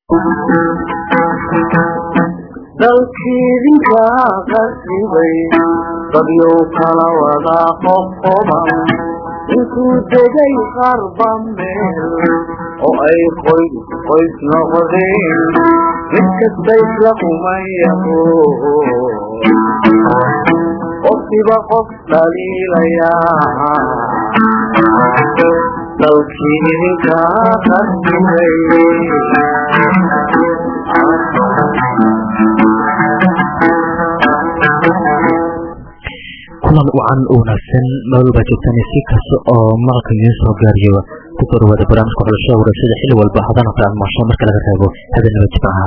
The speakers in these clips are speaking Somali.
dalkiidinka qasibay dadyow kala wada qoqoban intuu degay qarba meel oo ay qoys qoys noqdeen mid kasta isla kumayaho qofkiba qof dhaliilayaa dalkii idinka qasibay kulan wacan wanaagsan nololbaa joogtaan si kasta oo maqalka idiin soo gaariyo ku soo dhawaada barnaamijka xulashada warashada xilli walba haddana kala maasho marka laga reebo habeenaba jimcaha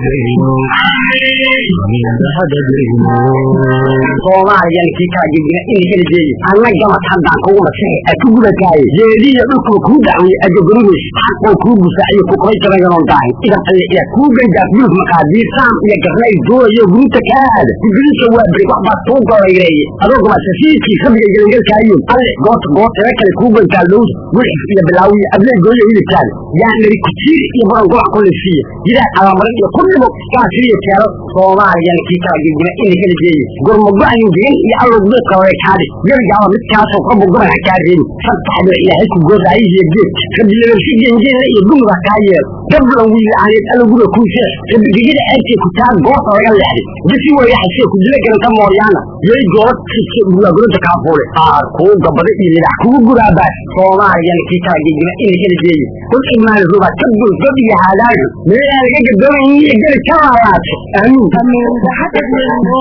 soomaaliyan kii kala gegina in heli jeeye anna gamad haddaan kugu masaxe a ku gubataaye jeediya dhulkuba kuu dacweye ajagorugeys xaqoo kuu busaaciyo ku qabay jabaganon daahin idan alle iya kuu ganjaaf buluf maqaadiir saam iyo garnay doonayo guruta kaa aada gudulisa waa beri wax baad kuu golayreeye adoo gamasasiidkii rabiga gelangelkaayo alle goota gootaga kale kuu gantaa lowda gulxif iyo bilaawiyo abley gooyo hilibkaada yaa nari kujiir iyo baran gobac kulisiiya jidaad abamarin iyo ku dhibo gaasiyo keelo soomaaliyan kii kala gegina in heli jeeye gurmago-ayn gegan iyo allow geedka wareekaade gebigaaba midkaasoo ka bugurana kaa reebi sadtaxdoo ilaahay ku goodaayihiyo geed rabilabarsi gengeeda iyo gumuda kaa yeel gablan wiil ahneed allow gura kuu seex rabigegada ceebtee ku taa goota laga leexday bisi wayaxasee ku dila galanta mooyaana yay goola kise bugaaguranta kaa fuule aar kuu gabada iyo lidax kugu guraabaas soomaaliyan kii kala gegina in heli jeeye kul imaan ruba ka bul gob iyo haadaayo meelaa laga gadoomayin iyo geli ka laalaato aamiin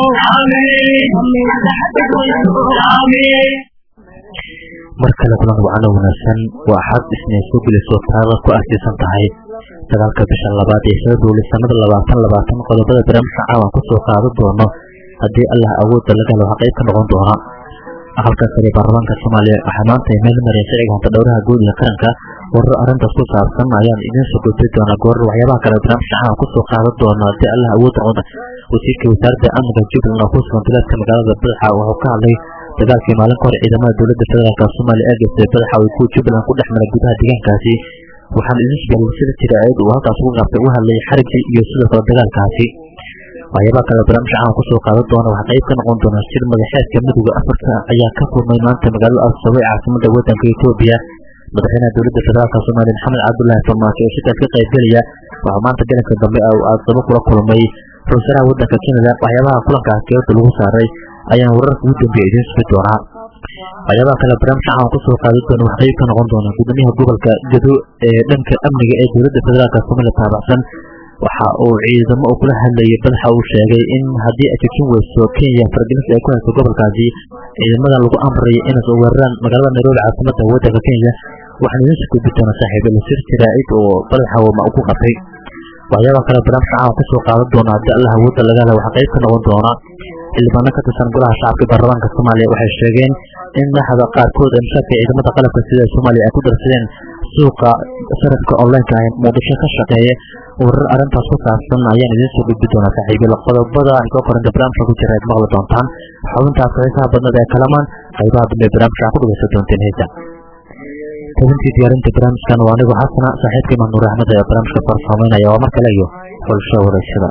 mar kale kulan wacano wanaagsan waa axad isnay soo gelisoo taada ku aasiisan tahay dagaalka bisha labaad ee februari sanada labaatan labaatan qodobada barnaamijka caawan kusoo qaadan doono haddii allah awoodda laga helo waxaa qayb ka noqon doona aqalka sare baarlamaanka soomaaliya waxaa maanta ay meel mareen sharciga hanta dhowraha guud ee qaranka warar arrintaas ku saabsan ayaan idiin soo gudbin doonaa goorar waxyaabaha kale barnaamijka caawan kusoo qaadan doona haddii allah awoodda noqon wasiirka wasaaradda amniga jubbaland oo ku sugan bilaadka magaalada badaxa wuxuu ka hadlay dagaalkii maalin ka hor ciidamada dowladda federaalk soomaaliya ee geystay badaxa ay kuwa jubbaland ku dhex maray gudaha deegaankaasi waxaan idin sheegay sida jiraacid uu halkaas ugu qabtay u hadlayay xarigii iyo sidoo kale dagaalkaasi waxyaabaha kale barnaamijka caawan kusoo qaadan doona waxaa qayb ka noqon doona shir madaxeedka midooda afrika ayaa ka furmay maanta magaalada arsabo ee caasimada wadanka etoobiya madaxweynaha dowladda federaalk soomaaliya maxamed cabdullaahi farmaajo oo shirkaas ka qaybgelaya waxaa maanta galanka dambe arsabo kula kulmay ra-iisalaha wadanka canada waxyaabaha kulankaas geerda lagu saaray ayaan wararka ugu dambeeya idiin sugi doonaa waxyaabaha kale barnaamijka caawan kusoo qaadan doona wax qayb ka noqon doona gudoomiyaha gobolka gado ee dhanka amniga ee dowladda federaalk soomaaliya taabacsan waxa uu ciidamo uu kula hadlayay badaxa uu sheegay in haddii ay jojin weyso kenya faragelinta ay ku hayso gobolkaasi ciidamadan lagu amray inay soo weeraraan magaalada nairobi caasimada wadanka kenya waxaan idiin soo gudbi doonaa saaxiiba lasir jiraacid oo badaxa wama ku qabtay waxyaabaha kale barnaamijka caawan kusoo qaadan doona haddii allah awoodda laga hela waxaa qayb ka noqon doona xildhibaano ka tirsan golaha shacabka baarlamaanka soomaaliya waxay sheegeen in madaxda qaarkood ee mushaarka ciidamada qalabka sida soomaaliya ay ku darsadeen suuqa sarafka onlineka ee muqdisho ka shaqeeya warar arrintaas ku saabsan ayaan idiin soo gudbi doonaa saaxiibyada qodobada ay ka koranta barnaamijka ku jira aad maqli doontaan xubintaas xiisaha badnada ee kalamaan qaybaha dambe barnaamijka ku dhageysan doonteen heesa tabintii diyaarinta barnaamijkan waa anigu xasana saaxiibka imaan nuur axmed ee barnaamijka farsamaynaya waa mar kale iyo xulasho wareysada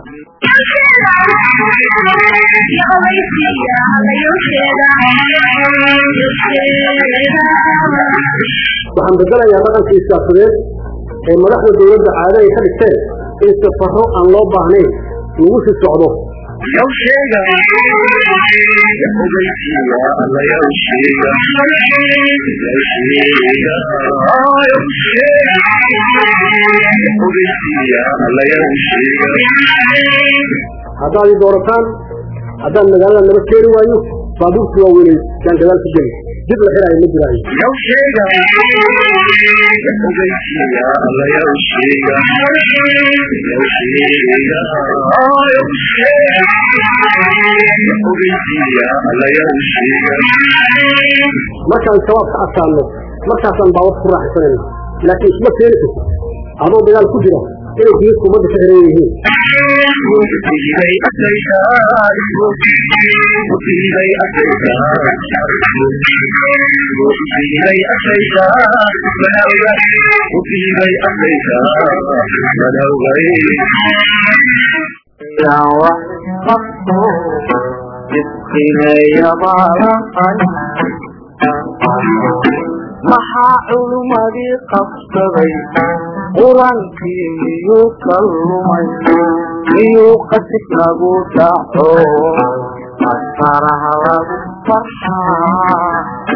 waxaan bedelayaa dhaqankii siyaasadeed ee madaxda dowladda caado ay ka dhigteen in safaro aan loo baahnayn lagu sii socdo haddaad i doorataan haddaan magaalada naba keeni waayo baabuurkii waa weynay yaan gadaal ku geli dib la xiraayo ma jiraayo markaan shabaab ka adkaano markaasaan baawar ku raaxaysanayna laakiin isma keeni karto adoo dagaal ku jira inay jiidka ummadda ka xiran yihiin yaa wax qabto jidkineeya baalaqay maxaa culummadii qabsaday qur-aankii miyuu ka lumay miyuu qasib lagu dhaco asaraha lagu farxaa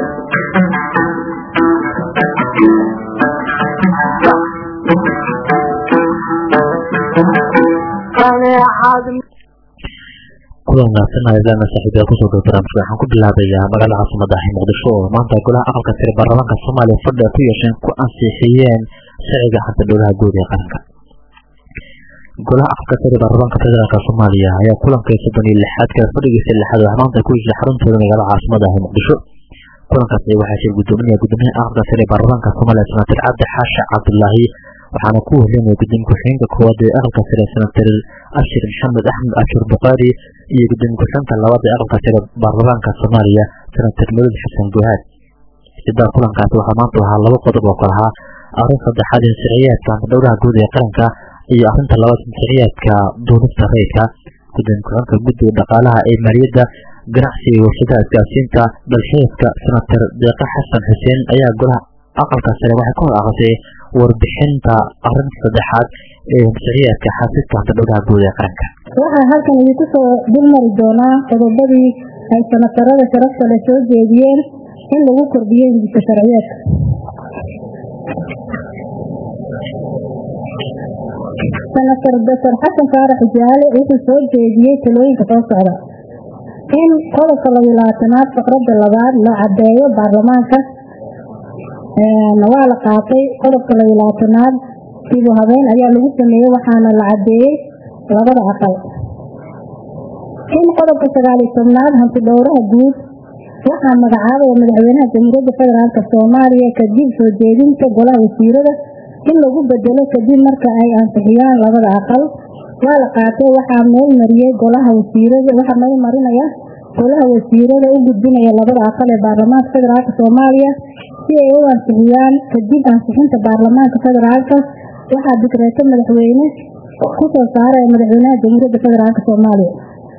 kaneecad kulan wanaagsan ayadana saaxiibyaal kusoo dhow barnaamijka waxaan ku bilaabayaa magaalada caasimada ah muqdisho oo maanta golaha aqalka sare baarlamaanka soomaaliya fadhi ay ku yeesheen ku ansixiyeen sharciga xanta dhowlaha guud ee qaranka golaha aqalka sare baarlamaanka federaalk soomaaliya ayaa kulanka soddon iyo lixaad kale fadhigiisa lixaad wax maanta ku yeeshay xaruntooda magaalada caasimada ah muqdisho kulankaasi waxaa shir gudoominaya gudoomiyaha aqalka sare baarlamaanka soomaaliya senator cabdi xaashi cabdulaahi waxaana ku horeynaya gudoomiye ku-xigeenka koowaad ee aqalka sare senator ashir maxamed axmed ashur bukaari iyo gudoomiye ku-xigeenka labaad ee aqalka sare baarlamaanka soomaaliya senator madud xasan guhaad sidaa kulankaasi waxaa maanta ahaa laba qodob oo kale ahaa arrin saddexaad in sharciyaadka antadhowraha guud ee qaranka iyo arrinta labaad sharciyaadka duulista rayidka gudoomiye ku-xigeenka guddiga dhaqaalaha ee maaliyadda ganacsiga iyo warshadaha isgaarsiinta dalxiiska senator deeqa xasan xuseen ayaa golaha aqalka sare waxay ka hor aqrisay warbixinta arrinta saddexaad ee sharciyaadka xafiiska antadhowraha guud ee qaranka waxaa halkan idinku soo dulmari doonaa qodobadii ay sanatarada sharafta le soo jeediyeen in lagu kordhiyo hindisa sharciyeedka senator doctor xasan faarax jaale wuxuu soo jeediyey talooyinka soo socda in qodobka labiyo labaatanaad faqradda labaad la cadeeyo baarlamaanka waa la qaatay qodobka labiyo labaatanaad dibu habeen ayaa lagu sameeyey waxaana la cadeeyey labada aqal in qodobka sagaaliyo tobnaad hanti dhowraha guud waxaa magacaabaya madaxweynaha jamhuuriyadda federaalk soomaaliya kadib soo jeedinta golaha wasiirada in lagu bedelo kadib marka ay ansixiyaan labada aqal waa la qaatay waxaa meel mariyey golaha wasiirada waxaa meel marinaya golaha wasiirada u gudbinaya labada aqal ee baarlamaanka federaalk soomaaliya si ay u ansixiyaan kadib ansixinta baarlamaanka federaalka waxaa dikreeto madaxweyne kusoo saaraya madaxweynaha jamhuuriyadda federaalk soomaaliya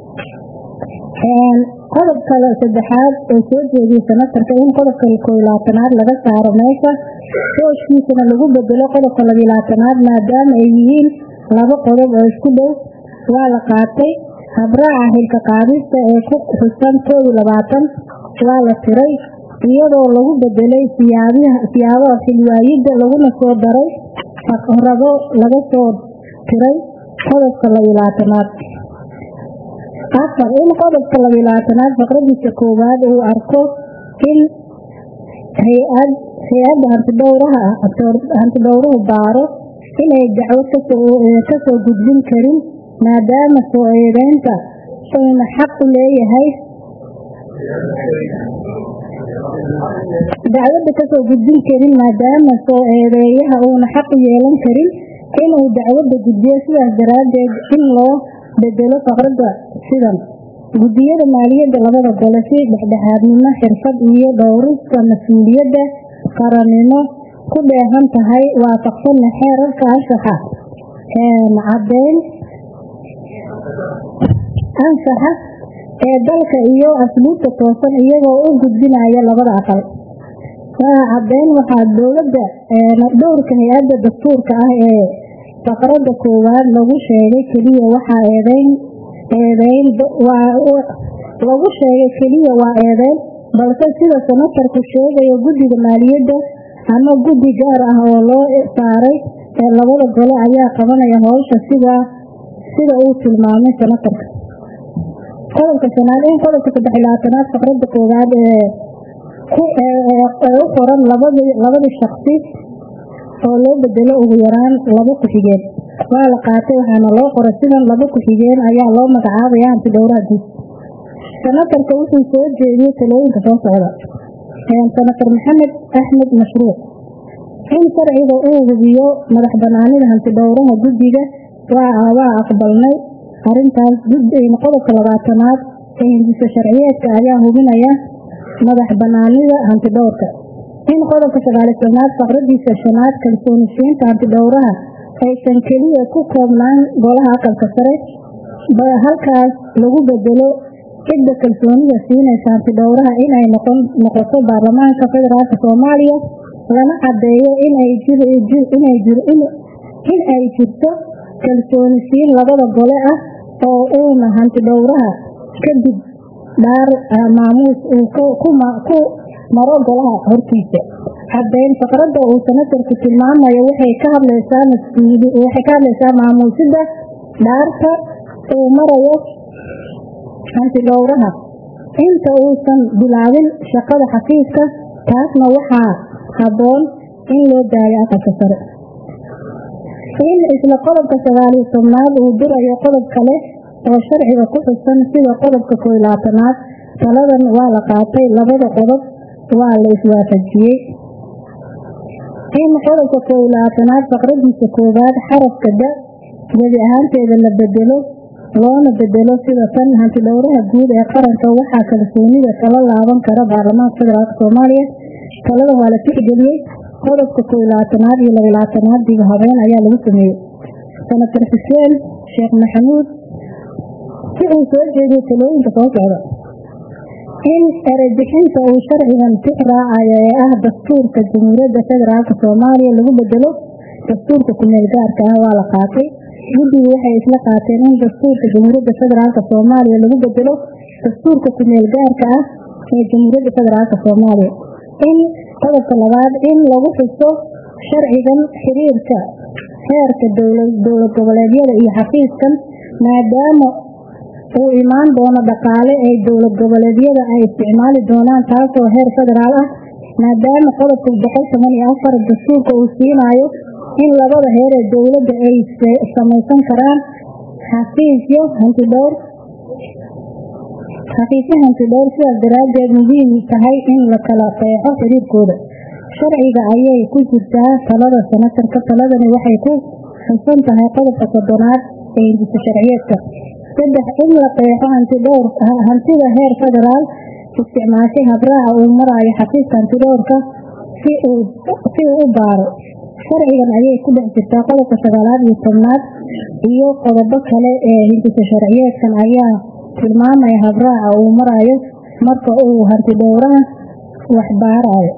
qodobka saddexaad ee soo jeediyey senatarka in qodobka koob iyo labaatanaad laga saaro meesha hooskiisana lagu bedelo qodobka labiyo labaatanaad maadaama ay yihiin laba qodob oo isku dhow waa la qaatay habraaca xilka qaadista ee ku xusan koob iyo labaatan waa la tiray iyadoo lagu bedelay siyaabaha xilwaayidda laguna soo daray faqrado laga soo tiray qodobka labiyo labaatanaad afar in qodobka labiyo labaatanaad faqradiisa koowaad uu arko in hay-ad hay-adda hantidhowraha hantidhowruhu baaro inay dacwo kasoo gudbin karin maadaama soo eedeynta uuna xaq u leeyahay dacwadda kasoo gudbin karin maadaama soo eedeeyaha uuna xaq u yeelan karin inuu dacwadda gudbiyo sidaas daraaddeed in loo bedelo faqradda sidan guddiyada maaliyadda labada gole si dhexdhexaadnimo xirfad iyo dhowrista mas-uuliyadda qarannimo ku dheehan tahay waafaqsanna xeerarka anshaxa cadeyn ansaxa ee dalka iyo asluubta toosan iyagoo u gudbinaya labada aqal waa cadeyn waxaa dowladda dhowrka hay-adda dastuurka ah ee faqradda koowaad lagu sheegay keliya waxaa eedeyn eedeyn lagu sheegay keliya waa eedeyn balse sida senatarku sheegayo guddiga maaliyadda ama guddi gaar ah oo loo saaray ee labada gole ayaa qabanaya howsha sida sida uu tilmaamay senatarka qodobka shanaad in qodobka saddex iyo labaatanaad faqradda koowaad ee ee u qoran labadii shaksi oo loo bedelo ugu yaraan laba ku-xigeen waa la qaatay waxaana loo qoray sidan laba ku-xigeen ayaa loo magacaabaya hantidhowraha guud senatarka wuxuu soo jeediyey talooyinka soo socda senator maxamed axmed mashruuc in sharciga uu hubiyo madax banaanida hantidhowraha guddiga waa aqbalnay arintaas qodobka labaatanaad ee hindiso sharciyeedka ayaa hubinaya madax banaanida hantidhowrka in qodobka sagaali tobnaad faqradiisa shanaad kalsoonisiinta hantidhowraha aysan keliya ku koobnaan golaha aqalka sare halkaas lagu bedelo cidda kalsoonida siinaysa hantidhowraha inay noqoto baarlamaanka federaalk soomaaliya lana cadeeyo in ay jirto kalsoonisiin labada gole ah oo uuna hantidhowraha kadib dhaar maamuus uu ku maro golaha hortiisa cadeyn faqrada uu sanatarku tilmaamayo waxay ka hadlaysaa maamuusida dhaarta uu marayo hantidhowraha inta uusan bilaabin shaqada xafiiska taasna waxaa haboon in loo daayo aqalka sare in isla qodobka sagaaliyo tobnaad uu dirayo qodob kale oo sharciga ku xusan sida qodobka kooy labaatanaad taladan waa la qaatay labada qodob waa la iswaafajiyey in qodobka kooy labaatanaad faqradiisa koowaad xarafka da gebi ahaanteeda la bedelo loona bedelo sida tan hantidhowraha guud ee qaranka waxaa kalsoonida kala laaban kara baarlamaanka federaalk soomaaliya talada waa la tixgeliyey qodobka kooy labaatanaad iyo laba labaatanaad diba habeen ayaa lagu sameeyey senator xuseen sheekh maxamuud si uu soo jeediyo talooyinka soo socda in erebixinta uu sharcigan tix raacayo ee ah dastuurka jamhuuriyadda federaalk soomaaliya lagu bedelo dastuurka kumeel gaarka ah waa la qaatay guddigu waxay isla qaateen in dastuurka jamhuuriyadda federaalk soomaaliya lagu bedelo dastuurka kumeel gaarka ah ee jamhuuriyadda federaalk soomaaliya in qodobka labaad in lagu xuso sharcigan xiriirka heerka dowlad goboleedyada iyo xafiiskan maadaama uu imaan doono dhaqaale ay dowlad goboleedyada ay isticmaali doonaan taasoo heer federaal ah maadaama qodobka boqol toban iyo afar dastuurka uu siinayo in labada heer ee dowladda ay samaysan karaan xafiisyo hantidhowr xafiisyo hantidhowr sidaas daraaddeed muhiim tahay in la kala qeexo xiriirkooda sharciga ayay ku jirtaa talada sanatarka taladani waxay ku xusan tahay qodobka soddonaad ee hindisa sharciyeedka saddex in la qeexo hantidhowr hantida heer federaal isticmaashay habraaca uu maraayo xafiiska hantidhowrka si uu u baaro sharcigan ayay ku dhex jirtaa qodobka sagaalaad iyo tobnaad iyo qodobo kale ee hindisa sharciyeedkan ayaa tilmaamaya habraaca uu maraayo marka uu hantidhowraha wax baarayo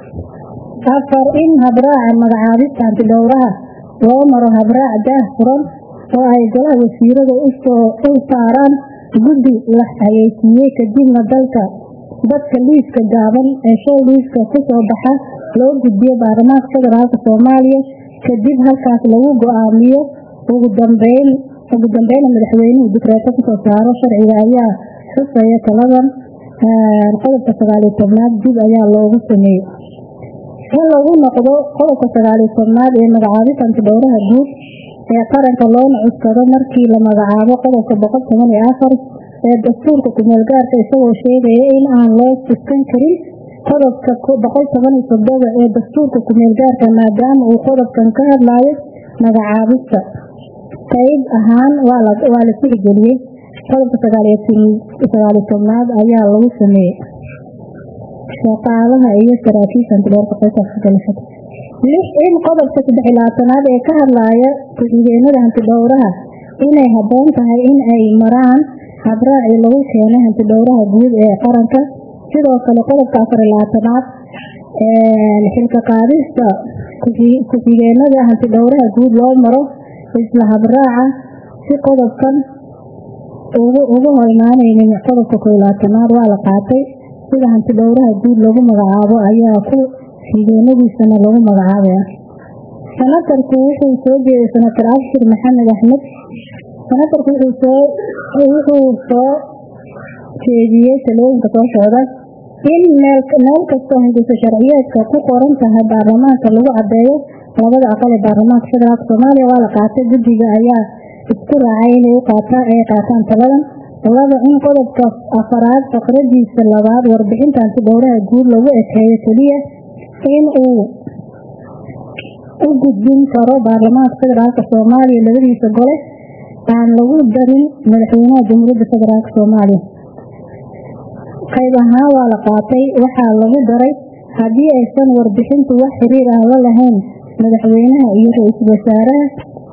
afar in habraaca magacaabista hantidhowraha loo maro habraac daah furan oo ay golaha wasiirada u saaraan guddi la hayeysiiyey kadibna dalka dadka liiska gaaban ee show liiska kusoo baxa loo gudbiyo baarlamaanka federaalk soomaaliya kadib halkaas lagu go-aamiyo ugu dambeyn ugu dambeyna madaxweynuhu dikreeto kusoo saaro sharciga ayaa xusaya taladan qodobka sagaaliyo tobnaad dib ayaa loogu sameeyey in lagu noqdo qodobka sagaaliyo tobnaad ee magacaabista hantidhowraha guud ee qaranka loona cuskado markii la magacaabo qodobka boqol toban iyo afar ee dastuurka kumeel gaarka isagoo sheegaya in aan loo tuskan karin qodobka boqol toban iyo todoba ee dastuurka kumeel gaarka maadaama uu qodobkan ka hadlayo magacaabista qayb ahaan waa la tixgeliyey qodobka sagaaliyo tobnaad ayaa lagu sameeyey shaqaalaha iyo saraakiisha hantidhowrka qaybtaasgalashada lix in qodobka saddex iyo labaatanaad ee ka hadlaya ku-xigeenada hantidhowraha inay haboon tahay in ay maraan habraaci lagu keenay hantidhowraha guud ee qaranka sidoo kale qodobka afar iyo labaatanaad xilka qaadista ku-xigeenada hantidhowraha guud loo maro isla habraaca si qodobkan uga hor imaaneynin qodobka koy labaatanaad waa la qaatay sida hantidhowraha guud lagu magacaabo ayaa ku xigeenadiisana lagu magacaabaya sanatarku wuxuu soo jeeday sanatar abshir maxamed axmed sanatarku wuxuu soo jeediyey talooyinka soo socda in meel kastoo hindisa sharciyeedka ku qoran tahay baarlamaanka lagu cadeeyo labada aqal ee baarlamaanka federaalk soomaaliya waa la qaatay guddiga ayaa isku raacay inay ay qaataan taladan laba in qodobka afaraad faqradiisa labaad warbixinta hantidhowraha guud lagu ekeeyo keliya in uu u gudbin karo baarlamaanka federaalka soomaaliya labadiisa gole aan lagu darin madaxweynaha jamhuuriyadda federaalka soomaaliya qayb ahaan waa la qaatay waxaa lagu daray haddii aysan warbixintu wax xiriir ah la lahayn madaxweynaha iyo ra-iisul wasaaraha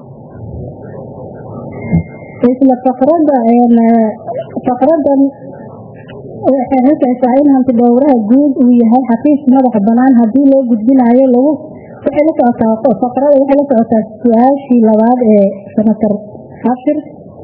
isla faqrada faqradan waxay xusaysaa in hanti dhowraha guud uu yahay xafiis madaxa banaan haddii loo gudbinayo lagu waxay la socotaa faqrada waxay la socotaa su-aashii labaad ee senator abshir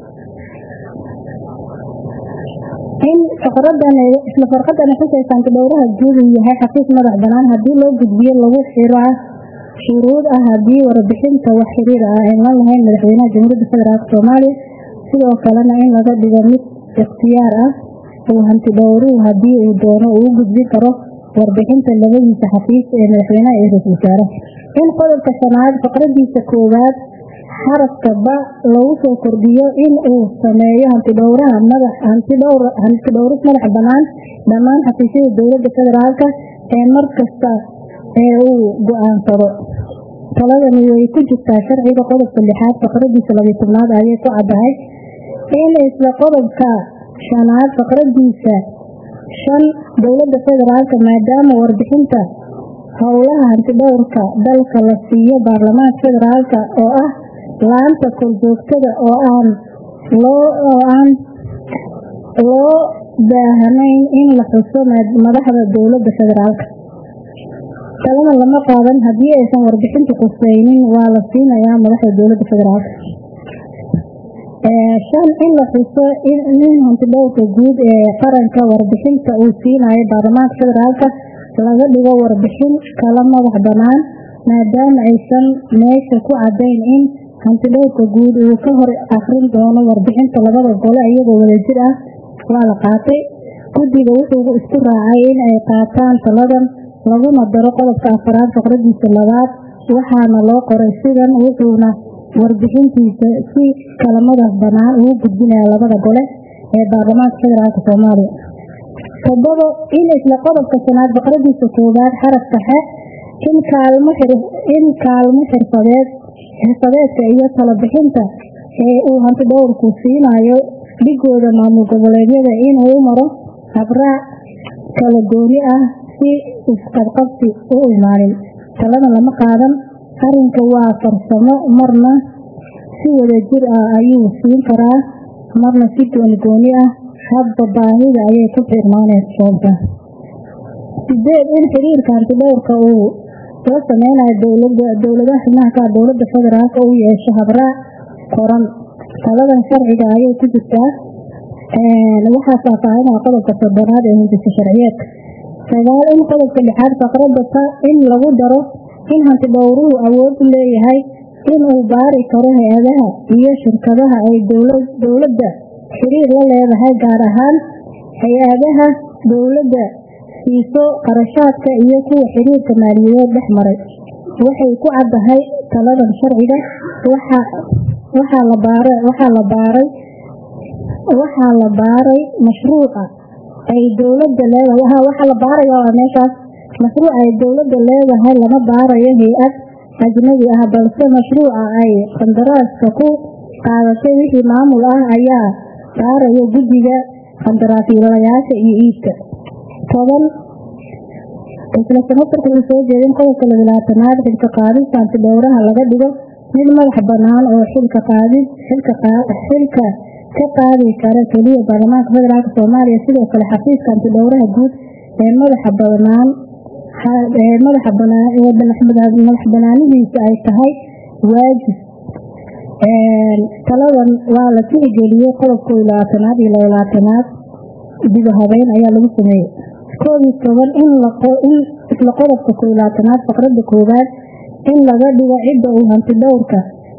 in faqradan isla farqadan xusaysa hanti dhowraha guud uu yahay xafiis madax banaan haddii loo gudbiyo lagu xiraa shuruud ah haddii warbixinta wax xiriir ah aan la lahayn madaxweynaha jamhuuriyadda federaalk soomaaliya sidoo kalena in laga dhigo mid ikhtiyaar ah uu hanti dhowruhu haddii uu doono uu u gudbin karo warbixinta labadiisa xafiis ee madaxweynaha iyo ra-isul wasaaraha in qodobka shanaad faqradiisa koowaad xarafka ba lagu soo kordhiyo in uu sameeyo hantidhowraha madax hantidhowr hanti dhowris madaxa banaan dhammaan xafiisyada dowladda federaalka ee mar kasta ee uu go-aansado taladani way ku jirtaa sharciga qodobka lixaad faqradiisa labiyo tobnaad ayay ku caddahay in isla qodobka shanaad faqradiisa shan dowladda federaalka maadaama warbixinta howlaha hantidhowrka dalka la siiyo baarlamaanka federaalka oo ah laanta korjoogtada oo aan loo oo aan loo baahnayn in la xuso madaxda dowladda federaalka talada lama qaadan haddii aysan warbixintu khuseynin waa la siinayaa madaxda dowladda federaalka shan in la xuso nin hantidhowrka guud ee qaranka warbixinta uu siinayo baarlamaanka federaalka laga dhigo warbixin kala madax banaan maadaama aysan meesha ku cadayn in hantidhowrka guud uu ka hor akrin doono warbixinta labada gole iyagoo wadajir ah waa la qaatay guddiga wuxuu isku raacay in ay qaataan taladan laguna daro qodobka afaraad faqradiisa labaad waxaana loo qoray sidan wuxuuna warbixintiisa si kala madax banaan ugu gudbinaya labada gole ee baarlamaanka federaalk soomaaliya todobo in isla qodobka shanaad faqradiisa koowaad xarafka xe in kaalmo in kaalmo xirfadeed xirfadeedka iyo talabixinta ee uu hantidhowrku siinayo dhigooda maamul goboleedyada inuu maro habraac kala gooni ah si isqabqabsi u imaanin talada lama qaadan arrinka waa farsamo marna si wadajir ah ayuu siin karaa marna si gooni gooni ah hadba baahida ayay ku xirmaaneysoonta sideed in xiriirka hantidhowrka uu loo sameynayo dowladaha xubnaha ka dowladda federaalka uu yeesho habraac qoran taladan sharciga ayay ku jirtaa waxaa faahfaahinaya qodobka soddonaad ee hindisa sharciyeedka sagaal in qodobka lixaad faqrada ta in lagu daro in hantidhowruhu awood u leeyahay inuu baari karo hay-adaha iyo shirkadaha ay dowladda xiriir la leedahay gaar ahaan hay-adaha dowladda siiso qarashaadka iyo kuwa xiriirka maaliyadeed dhex maray waxay ku caddahay taladan sharciga waxaa la baaray waxaa la baaray mashruuca ay dowladda leedahay waxaa la baaraya meeshaas mashruuc ay dowladda leedahay lama baarayo hay-ad ajnabi ah balse mashruuca ay qandaraaska ku qaadatay wixii maamul ah ayaa baaraya guddiga qandaraasyalayaasha iyo iibka toban isla sanatarku uu soo jeedin qodobka labilaatanaad xilka qaadista hantidhowraha laga dhigo mid madax banaan oo xilka qaadid xilka xilka ka qaadi kara keliya baarlamaanka federaalk soomaaliya sidoo kale xafiiska hantidhowraha guud ee madaxa banaan ee madaxa banaan ee madax banaanidiisa ay tahay waajib taladan waa la tixgeliyey qodobka labaatanaad iyo labaatanaad diba habeyn ayaa lagu sameeyey koob iyo toban in in isla qodobka kolaatanaad faqrada koowaad in laga dhigo cidda uu hantidhowrka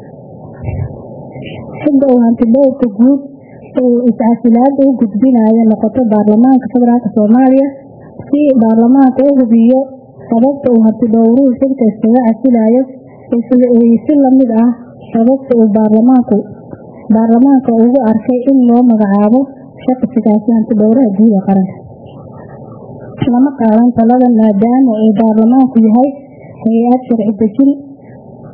cidda uu hantidhowrka guud uu iscasilaada u gudbinayo noqoto baarlamaanka federaalk soomaaliya si baarlamaanka u hubiyo sababta uu hantidhowruhu xilka iskaga casilayo si lamid ah sababta uu baarlamaanku baarlamaanka ugu arkay in loo magacaabo shaqsigaasi hantidhowraha guud ee qaranka lama qaadan taladan maadaama uu baarlamaanku yahay hay-ad sharci dejin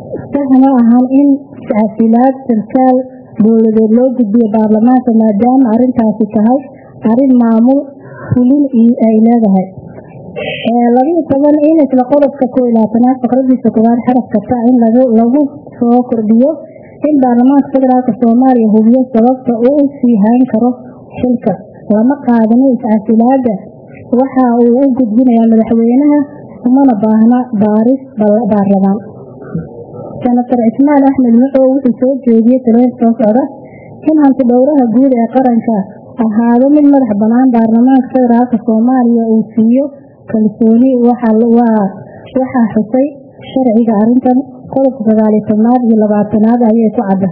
sax ma ahan in iscasilaad sarkaal dowladeed loo gudbiyo baarlamaanka maadaama arrintaasi tahay arrin maamul fulin ay leedahay labiyo toban in isla qodobka koo iyo labaatanaad faqradiisa koowaad xarafka ta in lagu soo kordhiyo in baarlamaanka federaalk soomaaliya hubiyo sababta uu u sii hayn karo xilka lama qaadano iscasilaada waxa uu u gudbinayaa madaxweynaha umana baahna baaris baarlamaan senator cismaan axmed muxow wuxuu soo jeediyey talooyin soo socda in hanti dhowraha guud ee qaranka ahaado mid madax banaan baarlamaanka federaalk soomaaliya uu siiyo kalsooni waxaa xusay sharciga arintan qodobka sagaaliyo tobnaad iyo labaatanaad ayay ku cadda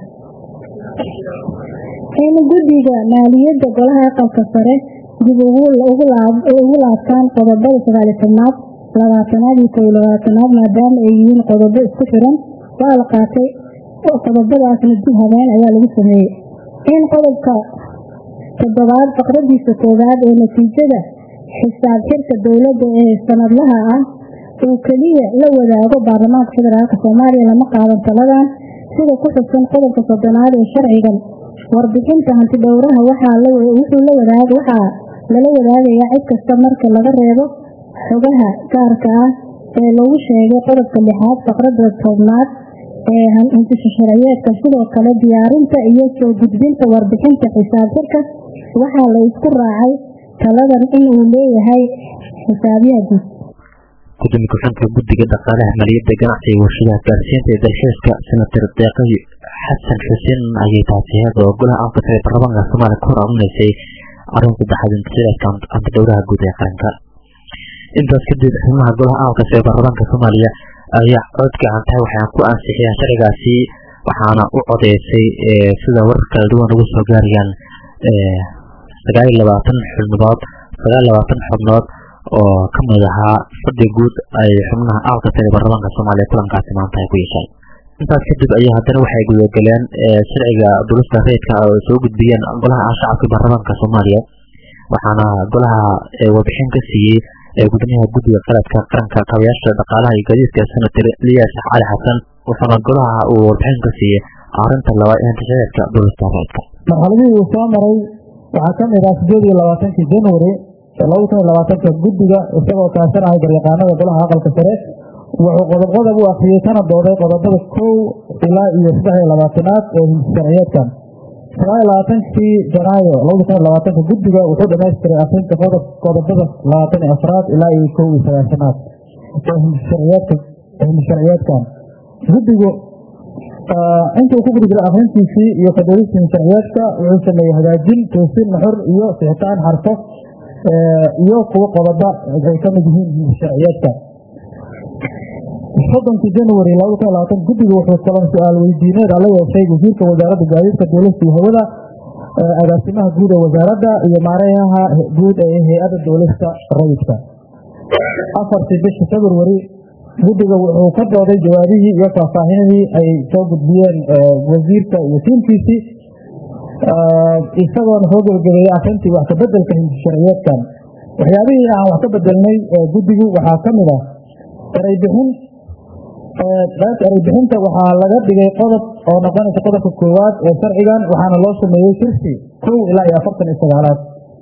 in guddiga maaliyadda golaha aqalka sare dib ugu laabtaan qodobada sagaaliyo tobnaad labaatanaad iyo kow labaatanaad maadaama ay yihiin qodobo isku xiran waa la qaatay qodobadaasna dib habeen ayaa lagu sameeyey in qodobka toddobaad faqradiisa koowaad ee natiijada xisaab xirka dowladda ee sanadlaha ah uu keliya la wadaago baarlamaanka federaalk soomaaliya lama qaadan taladan sida ku xusan qodobka soddonaad ee sharcigan warbixinta hanti dhowraha waxaa waxaa lala wadaagayaa cid kasta marka laga reebo xogaha gaarka ah ee lagu sheegay qodobka lixaad faqrada tobnaad ee hantisha sharciyeedka sidoo kale diyaarinta iyo soo gudbinta warbixinta xisaab xirka waxaa la isku raacay taladan in uu leeyahay xisaabiyaha guud gudoomiye ku-xigeenka guddiga dhaqaalaha maaliyadda ganacsiga iyo warshadaha gaarsiinta ee dalxiiska senator deeqay xasan xuseen ayay taasi heeda oo golaha afka sare baarlamaanka soomaaliya ku hor arunaysay arrin saddexaad intisaadka hanti dhowraha guud ee qaranka intaas kadib xubnaha golaha aqalka sare baarlamaanka soomaaliya ayaa cod gacantahay waxayna ku ansixiyeen sharcigaasi waxaana u codeysay sida warar kala duwan ugu soo gaarayaan sagaal iyo labaatan xubnood sagaal iyo labaatan xubnood oo ka mid ahaa fadhi guud ay xubnaha aqalka sare baarlamaanka soomaaliya kulankaasi maanta ay ku yeesheen intaas kadib ayaa haddana waxay gudagaleen sharciga dulista rayidka oo soo gudbiyeen golaha shacabka baarlamaanka soomaaliya waxaana golaha warbixin ka siiyey gudoomiyaha guddiga qaladka qaranka kabayaasha dhaqaalaha iyo gaadiidka senator eliyas cali xasan wuxuuna golaha uu warbixin ka siiyey arinta labaad ee intishadeedka dulista rayidka marxaladihii uu soo maray waxaa ka mid ah sideed iyo labaatankii january laba kun iyo labaatanka guddiga isagoo kaashanaya garyaqaanada golaha aqalka sare wuxuu qodob qodob u akriyey kana dooday qodobada kow ilaa iyo saddex iyo labaatanaad ee sharciyeedkan sagaal iyo labaatankii janaayo labada kun iyo labaatanka guddiga wuxuu dhamaystiray akrinta qodob qodobada labaatan iyo afraad ilaa iyo kow iyo sagaashanaad ee himsharciyeedka himsharciyeedkan guddigu intuu ku gudi jiray akrintiisii iyo kadoodista himsharciyeedka wuxuu sameeyey hagaajin toosin nuxur iyo sixitaan xarfo iyo kuwo qodoba ay ka mid yihiin himsharciyeedka soddonkii january labada kun iyo labaatan guddiga wuxuu kulan su-aal weydiineed la yeeshay wasiirka wasaaradda gaadiidka dowlasta iyo hawada agaasimaha guud ee wasaaradda iyo maareyaha guud ee hay-adda dowlasta rayidka afartii bishii february guddiga wuxuu ka dooday jawaabihii iyo faahfaahinadii ay soo gudbiyeen wasiirka iyo tiimkiisii isagoona soo gebagabeeyey akrintii wax kabedelka hindisharciyeedkan waxyaabihii aan wax ka bedelnay guddigu waxaa ka mid ah ereybixin qaybta ereybixinta waxaa laga dhigay qodob oo noqonaysa qodobka koowaad ee sharcigan waxaana loo sameeyey kirsi kow ilaa iyo afartan iyo sagaalaad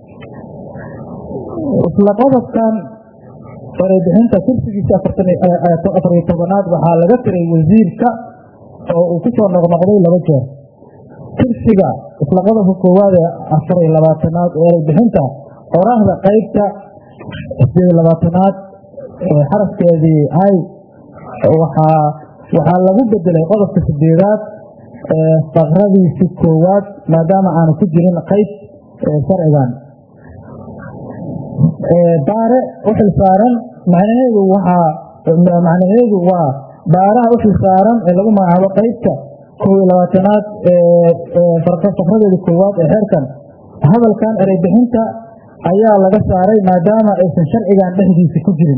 isla qodobkan ereybixinta kirsigiisa afar iyo tobanaad waxaa laga tiray wasiirka oo uu kusoo noqnoqday laba jeer kirsiga isla qodobka koowaad ee afar iyo labaatanaad ee ereybixinta qorahda qaybta sideed iyo labaatanaad xarafkeedii ay waxaa waxaa lagu bedelay qodobka sideedaad faqradiisi koowaad maadaama aanu ku jirin qayb sharcigan baare u xilsaaran macnaheedu waxaa macnaheedu waa baaraha u xilsaaran ee lagu magacaabo qaybta kow iyo labaatanaad faqradeeda koowaad ee xeerkan hadalkan ereybixinta ayaa laga saaray maadaama aysan sharcigan dhexdiisa ku jirin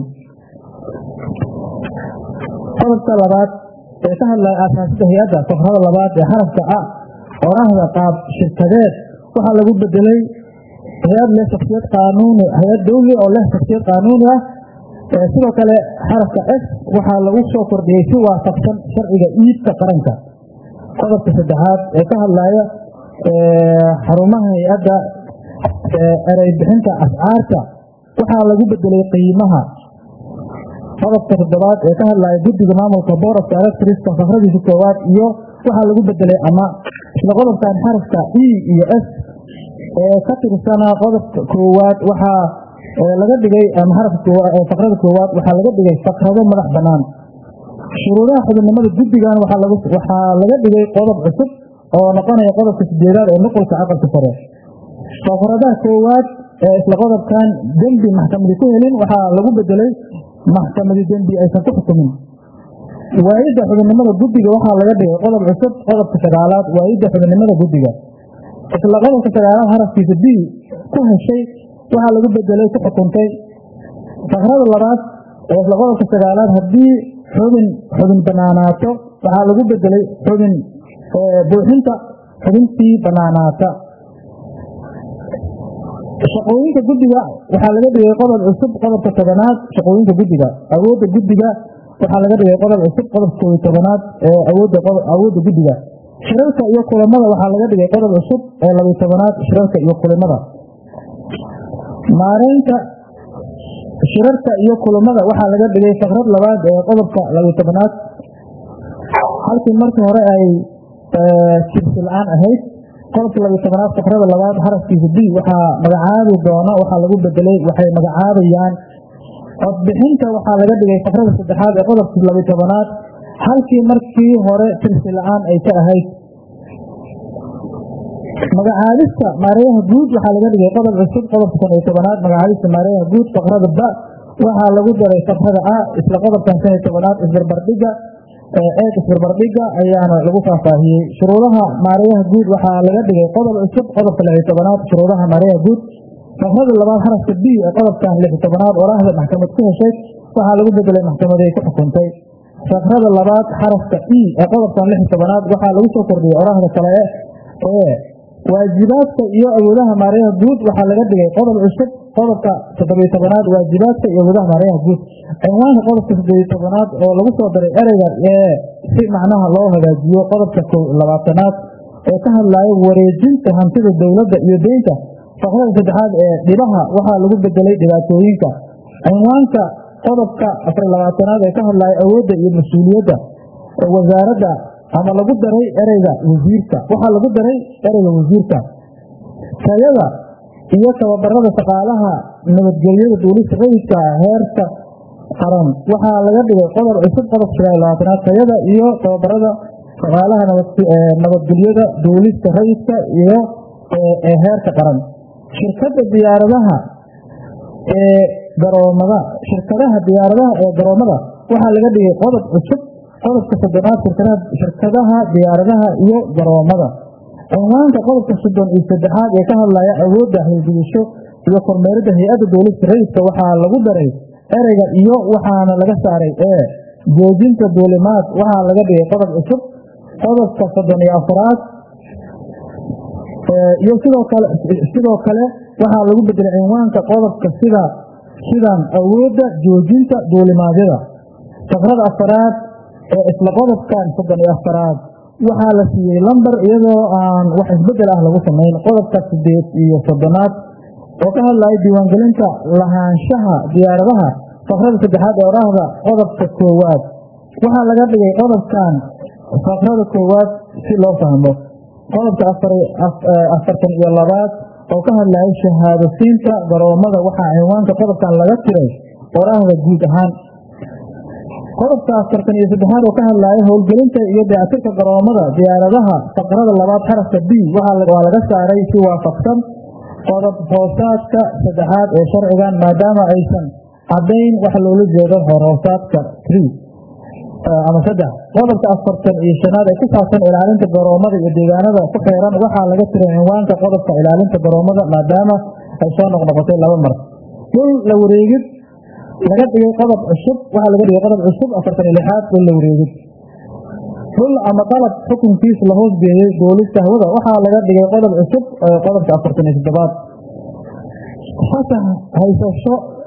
qodobka labaad ee ka hadlaya aasaasida hay-adda fakrada labaad ee xarafka a qorahda qaab shirkadeed waxaa lagu bedelay hay-ad leh shaksiyad qaanuuni hay-ad dawli oo leh shaksiyad qaanuuni ah sidoo kale xarafka s waxaa lagu soo kordhiyey si waafaqsan sharciga iibka qaranka qodobka saddexaad ee ka hadlaya xarumaha hay-adda erey bixinta ascaarta waxaa lagu bedelay qiimaha qodobka toddobaad ee ka hadlaya guddiga maamulka boorafka electriska fakradiisa koowaad iyo waxaa lagu bedelay ama isla qodobkan xarafka e iyo s ee ka tirsana qodobka koowaad waxaa laga dhigay ama xarafka fakrada koowaad waxaa laga dhigay fakrado madax banaan shuruudaha xubinimada guddigan waxaa laga dhigay qodob cusub oo noqonaya qodobka sideedaad ee nuqulka aqalka sare fakradaha koowaad ee isla qodobkan dembi maxkamadi ku helin waxaa lagu bedelay maxkamadi dembi aysan ku xukumin waayidda xubinnimada guddiga waxaa laga dhigay qodob cusub qodobka sagaalaad waayidda xubinnimada guddiga isla qodobka sagaalaad harafkiisa b ku heshay waxaa lagu bedelay ku xukuntay fakrada labaad ee isla qodobka sagaalaad haddii xubin xubin banaanaato waxaa lagu bedelay xubin buuxinta xubintii banaanaata shaqooyinka guddiga waxaa laga dhigay qodob cusub qodobka tobanaad shaqooyinka guddiga awoodda guddiga waxaa laga dhigay qodob cusub qodobka koobiy tobanaad ee awoodda awoodda guddiga shirarka iyo kulamada waxaa laga dhigay qodob cusub ee labiy tobanaad shirarka iyo kulamada maareynta shirarka iyo kulamada waxaa laga dhigay fakrad labaad ee qodobka labiy tobanaad halkii markii hore ay jibsi la-aan ahayd qodobka labiy tobanaad fakrada labaad xarafkiisa b waxaa magacaabi doona waxaa lagu bedelay waxay magacaabayaan codbixinta waxaa laga dhigay fakrada saddexaad ee qodobka labiy tobanaad halkii markii hore jibsi la-aan ay ka ahayd magacaabista maareeyaha guud waxaa laga dhigay qodob cusub qodobka shan iyo tobanaad magacaabista maareeyaha guud fakrada ba waxaa lagu daray fakrada a isla qodobkan shan iyo tobanaad isbarbardhiga eeg isbarbardhiga ayaana lagu faahfaahiyey shuruudaha maareeyaha guud waxaa laga dhigay qodob cusub qodobka lix iyo tobanaad shuruudaha maareeyaha guud fakrada labaad xarafka b ee qodobkan lix iyo tobanaad oraahda maxkamad ku heshay waxaa lagu bedelay maxkamaday ku xukuntay fakrada labaad xarafka e ee qodobkan lix iyo tobanaad waxaa lagu soo kordhiyey oraahda kale ee waajibaadka iyo awoodaha maareeyaha guud waxaa laga dhigay qodob cusub qodobka toddobiyo tobanaad waajibaadka iyo awoodaha maareeyaha guud cinwaanka qodobka saddeeyo tobanaad oo lagu soo daray ereyga ee si macnaha loo hagaajiyo qodobka labaatanaad ee ka hadlaya wareejinta hantida dowladda iyo deynta fakrada saddexaad ee dhibaha waxaa lagu bedelay dhibaatooyinka cinwaanka qodobka afar labaatanaad ee ka hadlaya awoodda iyo mas-uuliyadda wasaaradda ama lagu daray ereyga wasiirka waxaa lagu daray ereyga wasiirka tayada iyo tababarada shaqaalaha nabadgelyada duulista rayidka heerka qaran waxaa laga dhigay qodob cusub qodobka sagaal labaatanaad tayada iyo tababarada shaqaalaha nabadgelyada duulista rayidka iyo ee heerka qaran shirkada diyaaradaha ee garoomada shirkadaha diyaaradaha ee garoomada waxaa laga dhigay qodob cusub qodobka soddonaad shirkadaha diyaaradaha iyo garoomada cinwaanka qodobka soddon iyo saddexaad ee ka hadlaya awoodda hawlgudasho iyo kormeeridda hay-adda duulista rayidka waxaa lagu daray ereyga iyo waxaana laga saaray ee joojinta duulimaad waxaa laga dhigay qodob cusub qodobka soddon iyo afraad iyo sidoo kale sidoo kale waxaa lagu bedelay cinwaanka qodobka sida sidan awoodda joojinta duulimaadyada fakrada afaraad ee isla qodobkan soddon iyo afaraad waxaa la siiyey lamber iyadoo aan wax isbedel ah lagu samayn qodobka sideed iyo soddonaad oo ka hadlaya diiwaangelinta lahaanshaha diyaaradaha fakrada saddexaad ee oraahda qodobka koowaad waxaa laga dhigay qodobkan fakrada koowaad si loo fahmo qodobka afartan iyo labaad oo ka hadlaya shahaadasiinta garoomada waxaa cinwaanka qodobkan laga tiray oraahda guud ahaan qodobka afartan iyo saddexaad oo ka hadlaya howlgelinta iyo dayactirka garoomada diyaaradaha faqrada labaad xarafka b waa laga saaray si waafaqsan qodob hoosaadka saddexaad ee sharcigan maadaama aysan cadayn wax loola jeedo horhoosaadka tree ama saddex qodobka afartan iyo shanaad ee ku saabsan ilaalinta garoomada iyo deegaanada ku xeeran waxaa laga tiray cinwaanka qodobka ilaalinta garoomada maadaama ay soo noqnoqotay laba mar dhul la wareegid laga dhigay qodob cusub waxaa laga dhigay qodob cusub afartan iyo lixaad dhul la wareegid dhul ama dalab xukunkiis la hoos geeyey duulista hawada waxaa laga dhigay qodob cusub qodobka afartan iyo toddobaad fasax haysasho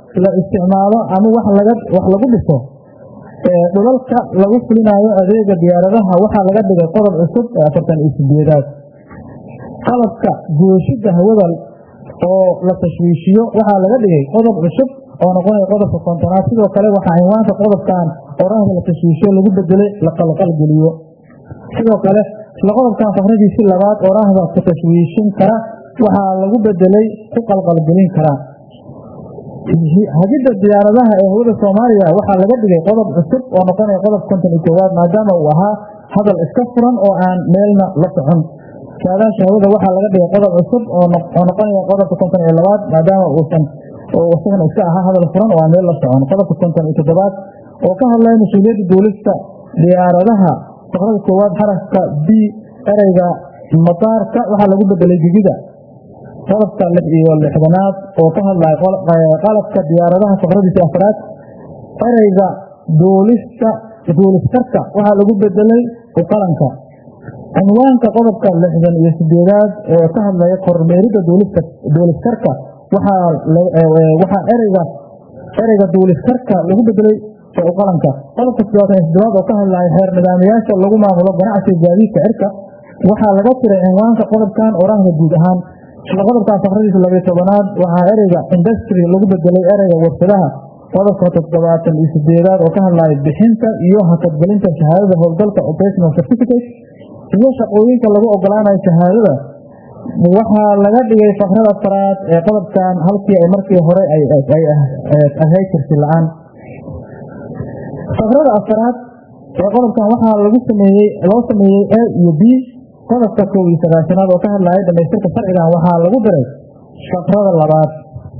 la isticmaalo ama wax laga wax lagu dhiso dhulalka lagu fulinaayo adeega diyaaradaha waxaa laga dhigay qodob cusub ee afartan iyo sideedaad qalabka gooshida hawada oo la tashwiishiyo waxaa laga dhigay qodob cusub oo noqonaya qodobka kontonaad sidoo kale waxaa cinwaanka qodobkan qorahda la tashwiishiyo lagu bedelay la qalqalgeliyo sidoo kale isla qodobkan fakradiisi labaad oraahda ku tashwiishin kara waxaa lagu bedelay ku qalqalgelin kara hagidda diyaaradaha ee hawada soomaaliya waxaa laga dhigay qodob cusub oo noqonaya qodob konton iyo koowaad maadaama uu ahaa hadal iska furan oo aan meelna la socon saadaasha hawada waxaa laga dhigay qodob cusub oo noqonaya qodobka konton iyo labaad maadaama uusan isagana iska ahaa hadal furan oo aan meel la socon qodobka konton iyo toddobaad oo ka hadlaya mas-uuliyadda duulista diyaaradaha fakrada koowaad xarafka b ereyga mataarka waxaa lagu bedelay digida qodobka lix iyo lixdanaad oo ka hadlaya qalabka diyaaradaha fakradiisa afraad ereyga duulista duuliskarka waxaa lagu bedelay uqalanka cinwaanka qodobka lixdan iyo sideedaad oo ka hadlaya kormeerida duuliskarka waxaa ereyga ereyga duuliskarka lagu bedelay uqalanka qodobka toddobaatan iyo toddobaad oo ka hadlaya xeer nidaamayaasha lagu maamulo ganacsiga gaadiidka cirka waxaa laga tiray cinwaanka qodobkan oraahda guud ahaan isla qodobkan fakradiisa labiyo tobanaad waxaa ereyga industry lagu bedelay ereyga warshadaha qodobka toddobaatan iyo sideedaad oo ka hadlaya bixinta iyo hakadgelinta shahaadada howlgalka operational certificate iyo shaqooyinka lagu ogolaanayo shahaadada waxaa laga dhigay fakrada afaraad ee qodobkan halkii ay markii hore ay ahayd jirsi la-aan fakrada afaraad ee qodobkan waxaa lagu sameeyey loo sameeyey a iyo b qodobka kow iyo sagaashanaad oo ka hadlaya dhamaystirka sharcigan waxaa lagu diray fakrada labaad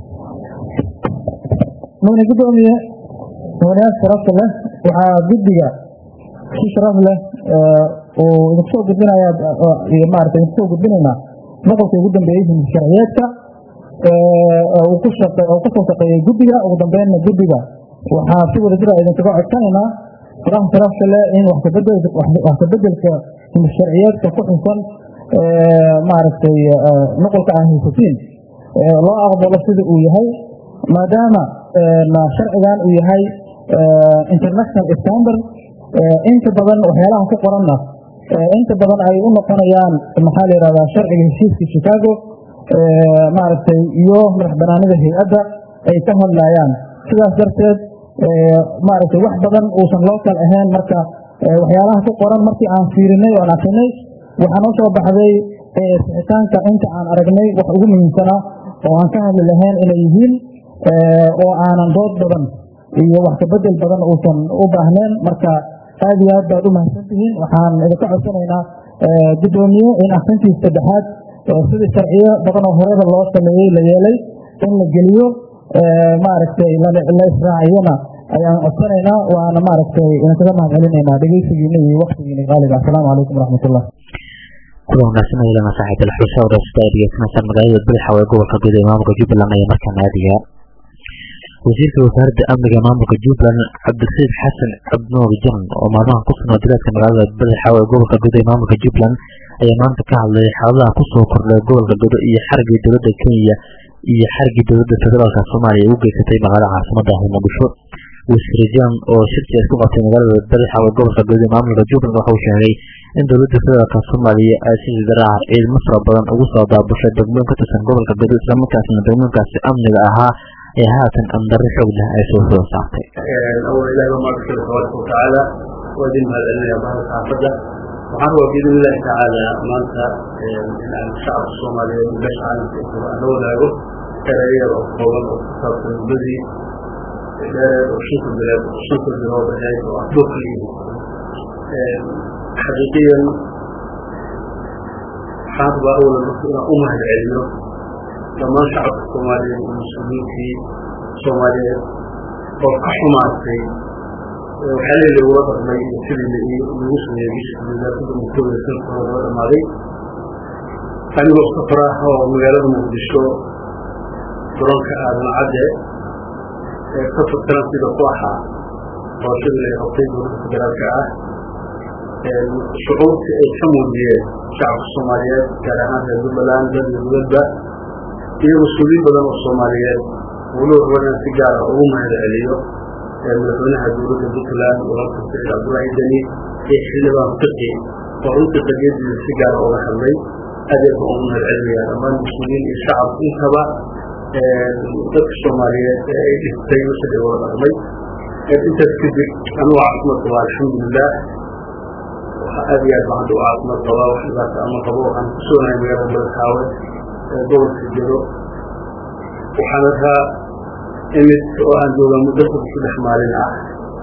mudane gudoomiye mudanayaal sharafta leh waxaa guddiga si sharaf leh uu idinku soo gudbinaya maarata idinku soo gudbinaynaa noqolka ugu dambeeyey himid sharciyeedka uu ku shaqe uu kasoo shaqeeyey guddiga ugu dambeynna guddiga waxaa si wada jira idinkaga codsanaynaa faraha sharafta leh in wax kabedel wax kabedelka himid sharciyeedka ku xusan maaragtay noqolka aan haysatiin loo aqbalo sida uu yahay maadaama sharcigan uu yahay international standard inta badan waxyaalaha ku qoranna inta badan ay u noqonayaan maxaa la yihahdaa sharciga heshiiska chicago maaragtay iyo madax banaanida hay-adda ay ka hadlayaan sidaas darteed maaragtay wax badan uusan loo kal ahayn marka waxyaalaha ku qoran markii aan fiirinay oan akrinay waxaa noo soo baxday sixitaanka inta aan aragnay wax ugu muhiimsanaa oo aan ka hadli lahayn inay yihiin oo aanan dood badan iyo wax kabedel badan uusan u baahneen marka aad iyo aad baad u mahadsan tihiin waxaan idinka codsanaynaa gudoomiye in akrintiis saddexaad sidii sharciyo badan oo horeba loo sameeyey la yeelay in la geliyo maaragtay la israaciyana ayaan codsanaynaa waana maaragtay idinkaga mahad celinaynaa dhegeysigiina iyo waktigiina qaaliga asalaamu calaykum waraxmatullah kuwa wanaagsan ilana saaxiib alxusa wadaasada ay dhegeysanaysaan magaalada bilxaw ee gobolka guud ee maamulka jubbaland ayaa markaana aadaya wasiirka wasaaradda amniga maamulka jubbaland cabdirasiid xasan cabdinuur jan oo maalmahan ku sugnaa dilaadka magaalada bilxaw ee gobolka guud ee maamulka jubbaland ayaa maanta ka hadlay xaaladaha kusoo kordhay gobolka gudo iyo xarigii dowladda kenya iyo xarigii dowladda federaalka soomaaliya ay u geysatay magaalada caasimada ah muqdisho wasiir jan oo shirki ay ku qabtay magaalada bilxaw ee gobolka guud ee maamulka jubbaland waxa uu sheegay in dowladda federaalka soomaaliya ay si sidaraaha ciidamo fara badan ugu soo daabushay degmooyin ka tirsan gobolka gudo islamarkaasna degmooyinkaasi amniga ahaa ee haatan amdarro xoog leh ay soo soo saartay أول إله ما ذكر تبارك وتعالى ودين هذا النبي بعد حافظة وحن بإذن الله تعالى ما أنت الشعب الصومالي ليش عالم في أنه لا يقول كراية وقوة وقصة البذي وشوف البلاد وشوف البلاد هاي وأطلق لي حقيقيا حاطب أول أمها العلم لما شعب الصومالي والمسلمين في الصومالية وكحماتي وحالي اللي هو وضع ما يصير اللي يوصل يجيش اللي لا تقدر مكتوب السلف هذا الماضي أنا بستفراها ومجالة مقدشو برونك آدم عدى كفر كلام في بطوحة راشد اللي يغطيه وكبيرات كعاه الشعوب كمودية شعب الصوماليات كان هذا الزبلان بل الزبلان iyo mas-uuliyiin badan oo soomaaliyeed walow rabanaan si gaara ugu mahad celiyo madaxweynaha dowladda puntland walaalka saciid cabdullaahi deni iyo xildhibaan fiqi oo runtii qadiyadiisa si gaara uga hadlay adeeg baan ugu mahad celinayaa dhammaan mas-uuliyiin iyo shacab intaba dadka soomaaliyeed ee ay dhistay wixii ay wada dhaqmay intaas kadib anugu caafimaad qabaa alxamdulilah aad iyo aad baan hadda u caafimaad qabaa wax dhibaata ama qabo waxaan ku soonahay magaalada madaxaawe ee gobolka jiro waxaan arkaa imid oo aan joogaa muddo fog saddex maalin ah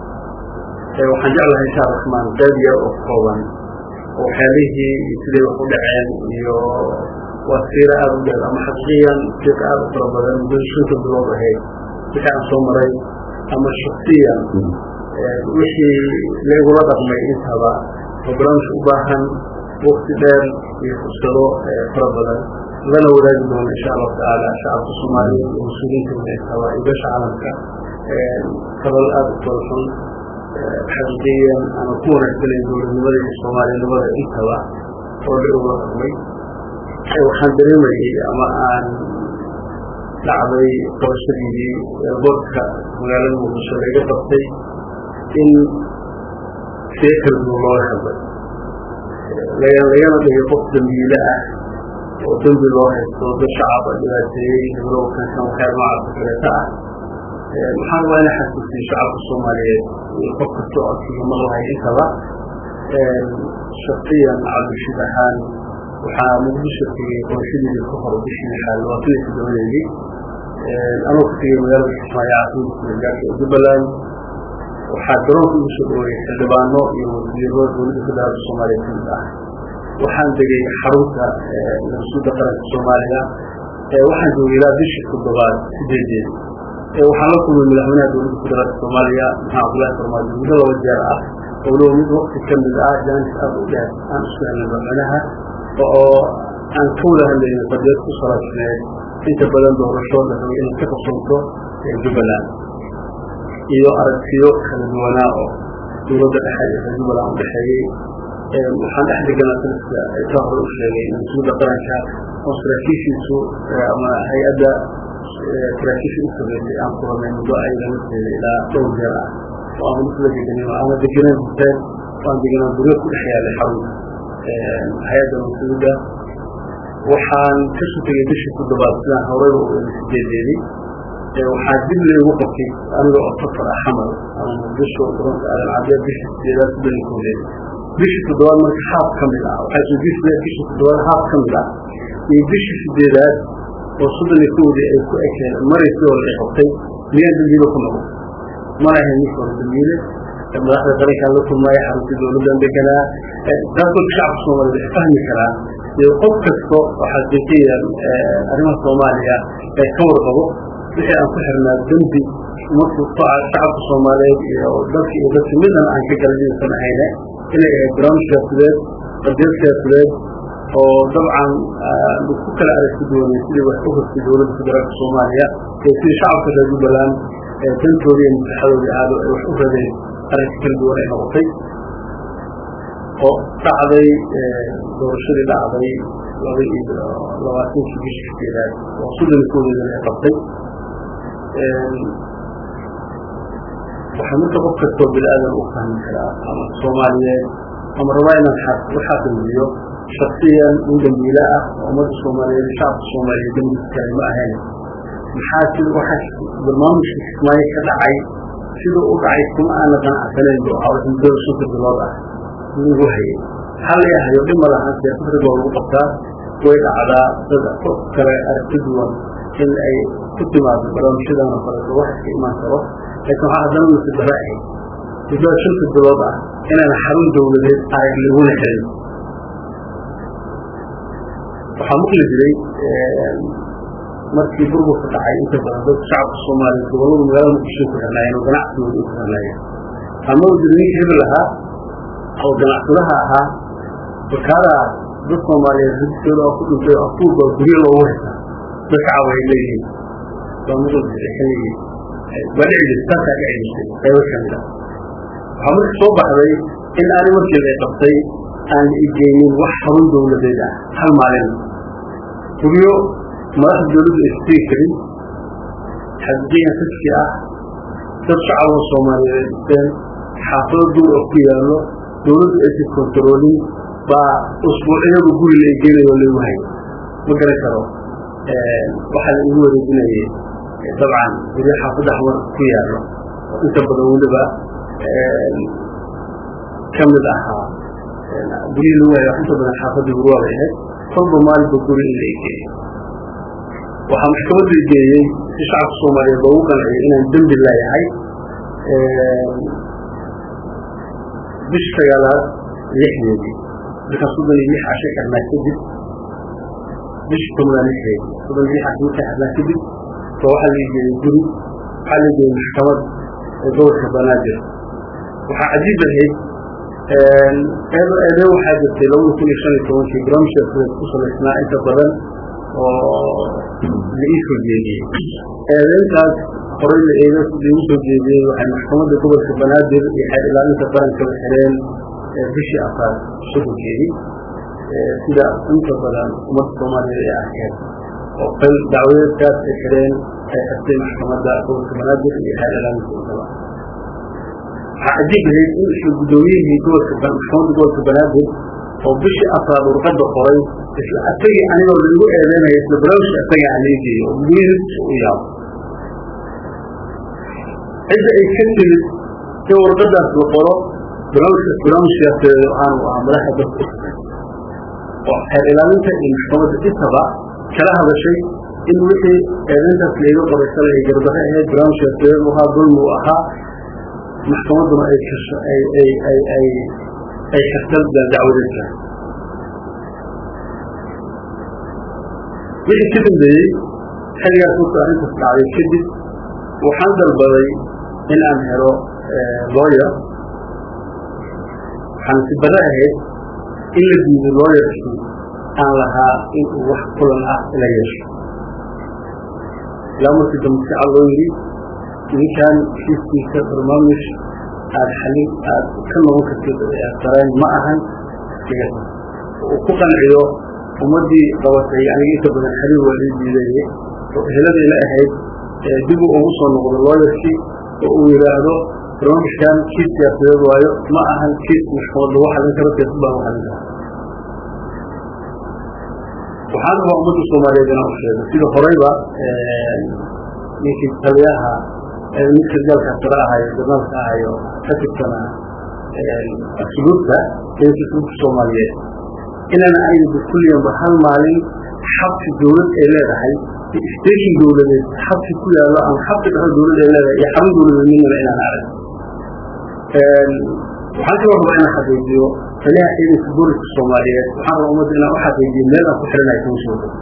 waxaan jeclahay insha raxmaan qayb yar oo kooban oo waxyaalihii iyo siday wax u dhaceen iyo waa siira aada u dheer ama xaqiiqiyan fiiq aada u fara badan muddo shanta bilood ahayd wixii aan soo maray ama shaksiyan wixii laigula dhaqmay intaba oo barnaamij u baahan wakti dheer iyo fursado fara badan lana wadaagi doono insha allahu tacaala shacabka soomaaliyeed iyo mas-uuliyiinta intaba iyo beesha caalamka falal aada u tolxun xaqiiqiyan ama ku wanaagsanayn dowladnimada iyo soomaalinimada intaba oo la igula dhaqmay waxaan dareemayay ama aan dhacday qabashadiidii boorka magaalada muqdisho laga qabtay in see kala duwan looga hadlay lagana dhigay qof dambiile ah oo dembi loo haysto dad shacaba dhibaateeyey heblow kankan waxyaal noocaasa kaleeta ah maxaan waa ina xasuusiyo shacabka soomaaliyeed iyo qof kasta oo adkiga malahay intaba shaksiyan cabdishid ahaan waxaa muqdisho tegey qorashadiida ka hor bishii lixaad labaatan iyo toddobadeedii anoo ku tegey magaalada kismaayo caasimada gaarka ee jubbaland waxaa garoonka igu soo dhaweeyey xildhibaano iyo wasiiro dowladda federaalka soomaaliya ka mid ah waxaan degay xarunta nabasuudda qaranka soomaaliya waxaan joogay ilaa bishii toddobaad sideedeedi waxaan la kulmay madaxweynaha dowladda federaalka soomaaliya maxamed cabdullahi farmaajo muddo laba jeer ah oo walow mid wakti ka mid ah jaanis aada u dheer aan isku helnay madaxweynaha oo aan ka wada hadlayna qadiyad ku salaasneed inta badan doorasho la rabay inay ka qabsanto jubbaland iyo aragtiyo kala duwanaa oo dowladda dhexe iyo reer jubbaland udhexeeyey waxaan dhex deganaa saliska ka hore u sheegay mas-uulda qaranka oo saraakiishiisu ama hay-adda saraakiisha u sameysay aan kulanay muddo ayaga lafteeda ilaa dhowr jeer ah oo aan isla deganin aana deganaan huseen oo aan deganaan guryo ku dhex yaalay xarunta hay-adda mas-uulda waxaan ka sutagay bishii toddobaad sidaan horeyba u eli sideedeedii waxaa dib laygu qabtay aniga oo safar ah xamal ama muqdisho garoonka aadan cadee bishii sideedaad soddoninkoodeed bishii toddobaad marka haaf ka mid ah waxaa isweydiisaya bishii toddobaad haaf ka mid ah iyo bishii sideedaad oo soddon iyo kowdii ay ku ekeen maraysi oo la qabtay miyaan dambiile ku noqon mana ahayn ninka hore dambiile madaxda qarankaan la kulmaya xarunta dowladdan deganaa taasoo shacabka soomaaliyed ay fahmi karaan iyo qof kasto oo xaqiiqiyan arrimaha soomaaliya ee ka warqabo wixii aan ku xirnaa dembi markuu shacabka soomaaliyeed iyo dalka iyo dadka midna aan ka galan inaysan ahayne inay ahayd barnaamij siyaasadeed qadiyad siyaasadeed oo dabcan ku kala aragti duwanay sidii wax u hortay dowladda federaalka soomaaliya iyo sidii shacabka reer jubbaland dantoodii iyo maslaxadoodii aado ay wax u radeen aragti kala duwan ay noqotay oo dhacday doorashadii dhacday laba iyo labaatankii bishii sideedaad oo soddon koodeedana ay qabtay waxaa marka qof kastoo bini-aadan u fahmi karaa ama soomaaliyeed ama rabaa inaan u xaqiijiyo shaksiyan in dambiile ah oo ummadda soomaaliyeed shacabka soomaaliyeed dambiis kale ma ahayn maxaa sida waxaa barnaamijka kismaayo ka dhacay siduu u dhacay kuma aana qanacsanayn bu ahaa muddada shanta bilood ah lagu hayay maxaa la yahayo dhib ma lahan siyaasad riboo lagu qabtaa way dhacdaa dad qof kale aragti duwan in ay ku timaado barnaamijyadan oo kaleeto wax iska imaan karo laakiin waxaa haddana masibara ahayd muddada shanta bilood ah inaan xarun dowladeed arag laguna helin waxaa maqli jiray markii burburka dhacay inta badan dadka shacabka soomaaliya gobollada magaalada muqdisho ku xirnaayeen oo ganacsigooda u xirnaayeen ama u jira ninka hebel ahaa oo ganacsadaha ahaa bakaada dad soomaaliyeed ridkooda oo ku dhintay oo afuurba guryo loogu haysaa dad shacab ay leeyihiin waa maqli jiray xilligii waa dhici jirtay taasaa dhici jirtay qaybo ka mid a waxaa marka soo baxday in ani markeeda ay qabtay aan igeynin wax xarun dowladeed ah hal maalin guryo madaxda dowladdu ay sutegi karin xaqiiqiyan fiski ah dad shacabka soomaaliyeed dhisteen xaafado duur oo ku yaallo dowladdu aysan kontaroolin baa usbuucyadu guri la egenayo lagu hayo ma garan karo waxaa la igu wareejinayay dabcan guryo xaafadda xamar ku yaallo oo inta badan weliba ka mid ahaa guryi lagu hayo inta badan xaafadda hurwaa bay ahayd kolba maalinba guri in la egeeyo waxaa maxkamadda geeyey si shacabka soomaaliyeed loogu qanciyay inaan dembi leeyahay bish sagaalaad lixdeedii markaa soddon iyo lix casho xirnaa kadib bish tobnaad lixdeedii soddon iyo lix casho markaa xirnaa kadib ba waxaa la geeyey guri waxaa la geeyey maxkamad ee gobolka banaadir waxaa cajiib ahayd eedee waxaa jirtay labada kun iyo shan iyo tobankii barnaamijka ku salaysnaa inta badan oo la ii soo jeediyey eedeyntaas horay la eega igu soo jeediyey waxay maxkamadda gobolka banaadir iyo xeer ilaalinta qaranka la xireen bishii afaar shukulkeedii sida inta badan ummadda soomaaliyeed ay arkeen oo qal dacwadeedkaas ay xireen ay xirtay maxkamadda gobolka banaadir iyo xeer ilaalinta intaba waxaa cajiib ahayd in isla guddoomiyihii gobolka maxkamadda gobolka banaadir oo bishii afraad warqadda qoray isla asagii anigoo laigu eedeynaya isla barnaamijka asaga aan leegeeyo oo gudoomiyihiisa u yaabo cidda ay ka timid in warqadaas la qoro barnaamijka barnaamijkaas waxaanu ahaa madaxa dadka oo xeer ilaalinta iyo maxkamadda intaba kala hadashay in wixii eedeyntaas laiga qoray shalay ay gardarre ahayd barnaamijkaas u ahaa dulmi u ahaa maxkamadduna ay kasho ay ay ay ay ay karta dacwadeedka wixii ka dambeeyey xilligaas marka arrintaas dhacday kadib waxaan dalbaday in aan helo lawyer waxaan si bada ahayd in la diido lawyerkii aan lahaa in uu wax kulan ah la yeesho ilaa markii dambe si cad loo yidhi ninkan kiiskiisa barnaamij aada xalin aada ka noqon kartid dareen ma ahan uu ku qanciyo ummaddii qabatay aniga inta badan xaliil waa ii diidaye oo eheladii la ahayd dib uu ugu soo noqdo looyarkii oo uu yidhaahdo barnaamijkan kiis siyaasadeed waayo ma ahan kiis maxkamad lagu xalin karo siyaasad baa lagu xalin kara waxaan rabaa ummadda soomaaliyeed inaan u sheego sida horeyba ninkii taliyaha ninka gaalka sare ahayo jarnaalka ahayo ka tirtana asluubta ninka asluubta soomaaliyeed inaana aynu bikulliyanba hal maalin xabsi dawlad ay leedahay station dawladeed xabsi ku yaallo ama xabsi dhexo dawlad ay leedahay iyo xarun dawladeed midnaba inaan arag waxaan kaloo rabaa inaan xaqiijiyo taliyaha ciidanka booliska soomaaliyeed waxaan rabaa ummadda inaan u xaqiijiyo meel aan ku xiranayo kuma soo dhow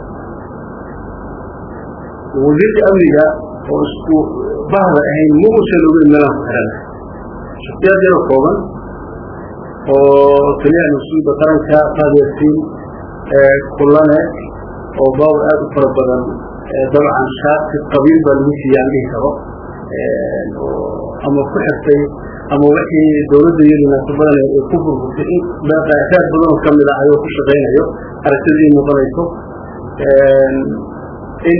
wasiirka amniga oo isku bahda ahayn ma uusan ogeyn meelaan ku xiranayo shaksiyaad yaro kooban oo taliyaha mas-uulka qaranka faadyaasiin kulane oo baawr aada u fara badan dabcan shaati qabiil baa lagu siiya aan dhihi karo ama ku xirtay ama wixii dawladda iyaduna ka badan ay ku burburtay in raad badan oo kamid ah ayuu ku shaqaynayo aragtidii muuqanayso in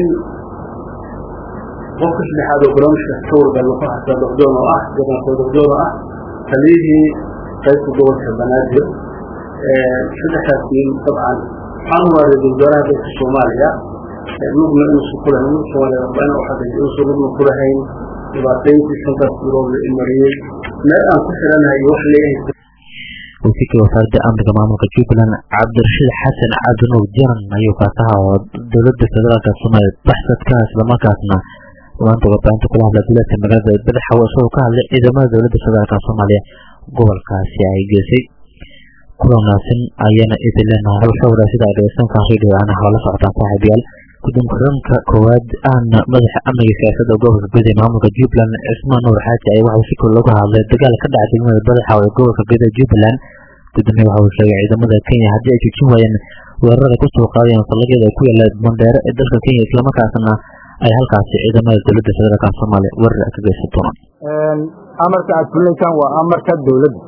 qofka saddexaad oo barnaamijkaas ka wargalo ku hastaa docdoon oo ah jarnaalka docdoon oo ah taliyihii qaybta gobolka banaadir saddexdaas nin dabcan waxaan hubaa ra-isul wasaaraha dalka soomaaliya lugna inuusan ku lahayn lugna soomaaliya rabaa inaan uxaqiijiyo inuusan lugna ku lahayn dhibaatayntii shantaas bilood la imariyey meel aan ku xiranahay iyo wax leeyahay wasiirka wasaaradda amniga maamulka jubbaland cabdirashiid xasan cabdinuur jaran ayuu kaasaha oo dowladda federaalka soomaaliya baxsadka islamarkaasna maanta warbaahinta kula hadla duleedka magaalada badaxawe isagoo ka hadlay ciidamada dowladda federaalka soomaaliya gobolkaasi ay geysay kulanaasin ayaana idin leenahay hawsha wadaasida ay dhegeysankaan radio ana hawla socotaan saaxiibayaal guddoonka ranka koowaad ahna madaxa amniga siyaasadda gobolka guud ee maamulka jubbaland cismaan nuur xaaji ayaa waxuu si kor looga hadlay dagaal ka dhacay degmada badaxaw ee gobolka guud ee jubbaland gudoomiye waxa uu sheegay ciidamada kenya haddii ay joojin waayeen weerarada kusoo qaadayeen fallagyada ay ku yaalla bandeero ee dalka kenya islamarkaasna ay halkaasi ciidamada dowladda federaalka soomaaliya weerar ay ka geysan doonaan amarka aad fulinaysaan waa amarka dowladda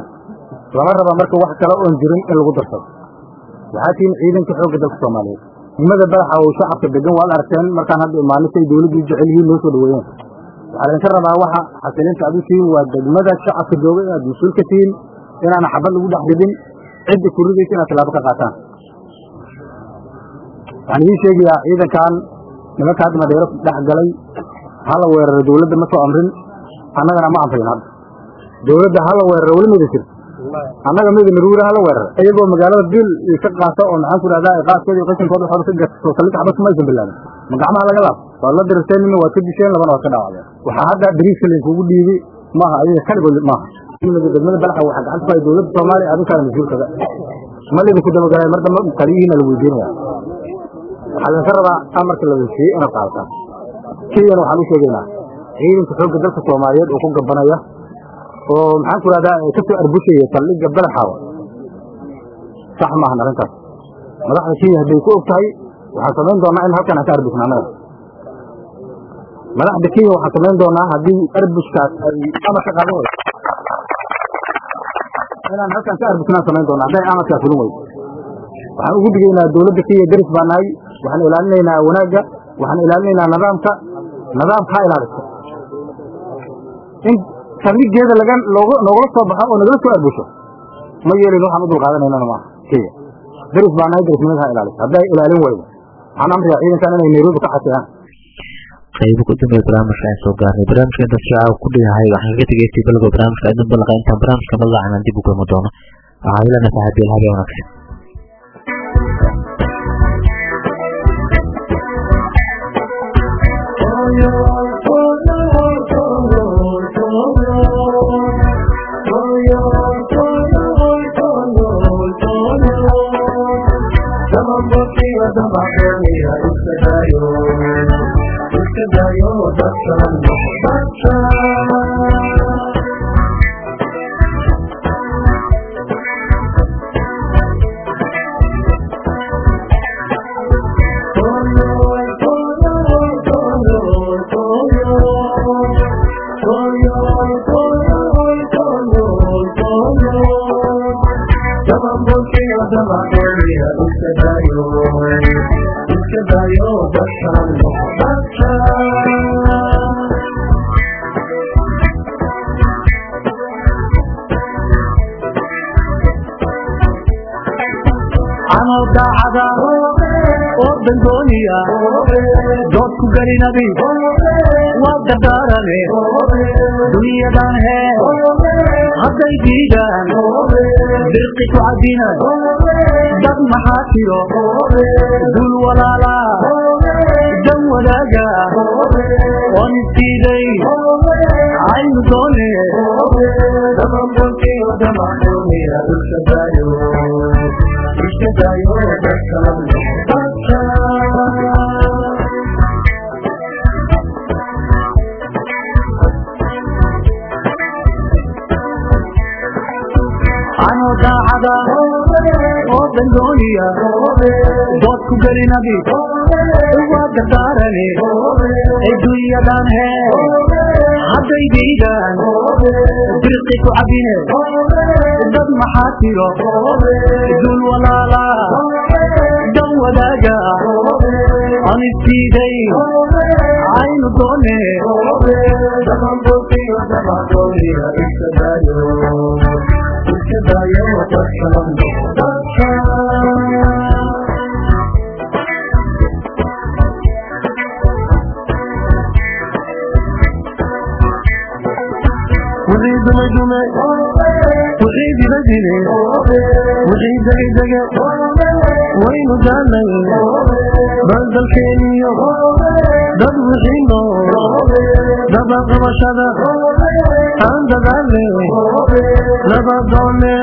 lama raba marka wax kale oon jirin in lagu darsado waxaa tihiin ciidanka xoogga dalka soomaaliyeed degmada badaxa oo shacabka degan waad aragteen markaan hadda imaanay say dowladdu u jecel yihiin noo soo dhaweeyeen waxaa laydinka rabaa waxa xasilinta aad u tihiin waa degmada shacabka jooga inaad mas-uul ka tihiin inaana xabad lagu dhex dhibin cidda ku ridaysa inaad tallaabo ka qaataan waxaan idiin sheegayaa ciidankan nimanka hadda madeero dhex galay hala weeraro dowladda ma soo amrin annagana ma amrin hadda dowladda hala weeraro weli mayda jirto annaga mida naruura hala weeraro iyagoo magaalada bil ka qaata oo maxaan ku dhahdaa qaaskooda iyo qashinkooda waxooda ka gato soo saldhig xabad kuma aysan bilaabin ma gacmaha laga laab waad la dirirteen nina waad ka disheen labana waad ka dhaawacdeen waxaa hadda dariiska laynkugu dhiibi maaha ayaga kaligood maaha degmada balaxa waxaa gacanta ku hay dowladda soomaaliya adinkaana mas-uulkaga ma laydinku dabagalay mar dambe taliyihiina la weydiinaya waxaa laydinka rabaa amarka la weysiiyey inaad qaadataan kenyana waxaan u sheegaynaa ciidanka xoogga dalka soomaaliyeed oo ku gabanaya oo maxaan ku rahdaa ka soo arbushaya saldhigga badaxaawa sax maahan arrintaas madaxda kenya hadday ku og tahay waxaan samayn doonaa in halkan aan ka arbusna annaga madaxda kenya waxaan samayn doonaa haddii arbuskaas ay amar ka qaadan weydo inaan halkan ka arbusnaan samayn doonaa hadday amarkaa fulin weydo waxaan ugu digaynaa dowladda kenya deris baa nahay waxaan ilaalinaynaa wanaagga waxaan ilaalinaynaa nidaamka nidaamka ha ilaaliso in saldhigeeda laga looga noogala soo baxo oo nagala soo arbusho ma yeelin waxaan u dulqaadanaynana maaha kenya deris baa nahay derisnimada ha ilaaliso hadday ilaalin weydo waxaan amriyaa ciidankan inay nairobi ka xasiyaan qaybo ku dambeeya barnaamijka aan soo gaarnay barnaamijka intaas shacaa ku dhigahay waxaan kaga tegay tibalgo barnaamijka idin ballaqa intaan barnaamijka madlacan aan dib u kulmi doono waxaa ilana saaxiibayal habeen wanaagsan dood ku gelinabi waa dardaarane dunyadan hee hadday diidaan dirqi ku cadina dad maxaa tiro dul walaala dan wadaaga oon isdiiday aynu doone anoo daacada oo dandooniya dood ku gelinabi waa dardaarane adduunyadan hee hadday diidaan dirqi ku cabine dad maxaa tiro dul walaala dan wadaaga aan isdiiday aynu doone wixii dumay dume wixii dila dile wixii dege dege waynu daanay balgalkeeniyo dad wixii nool dabaqabashada aan dadaale nabadoone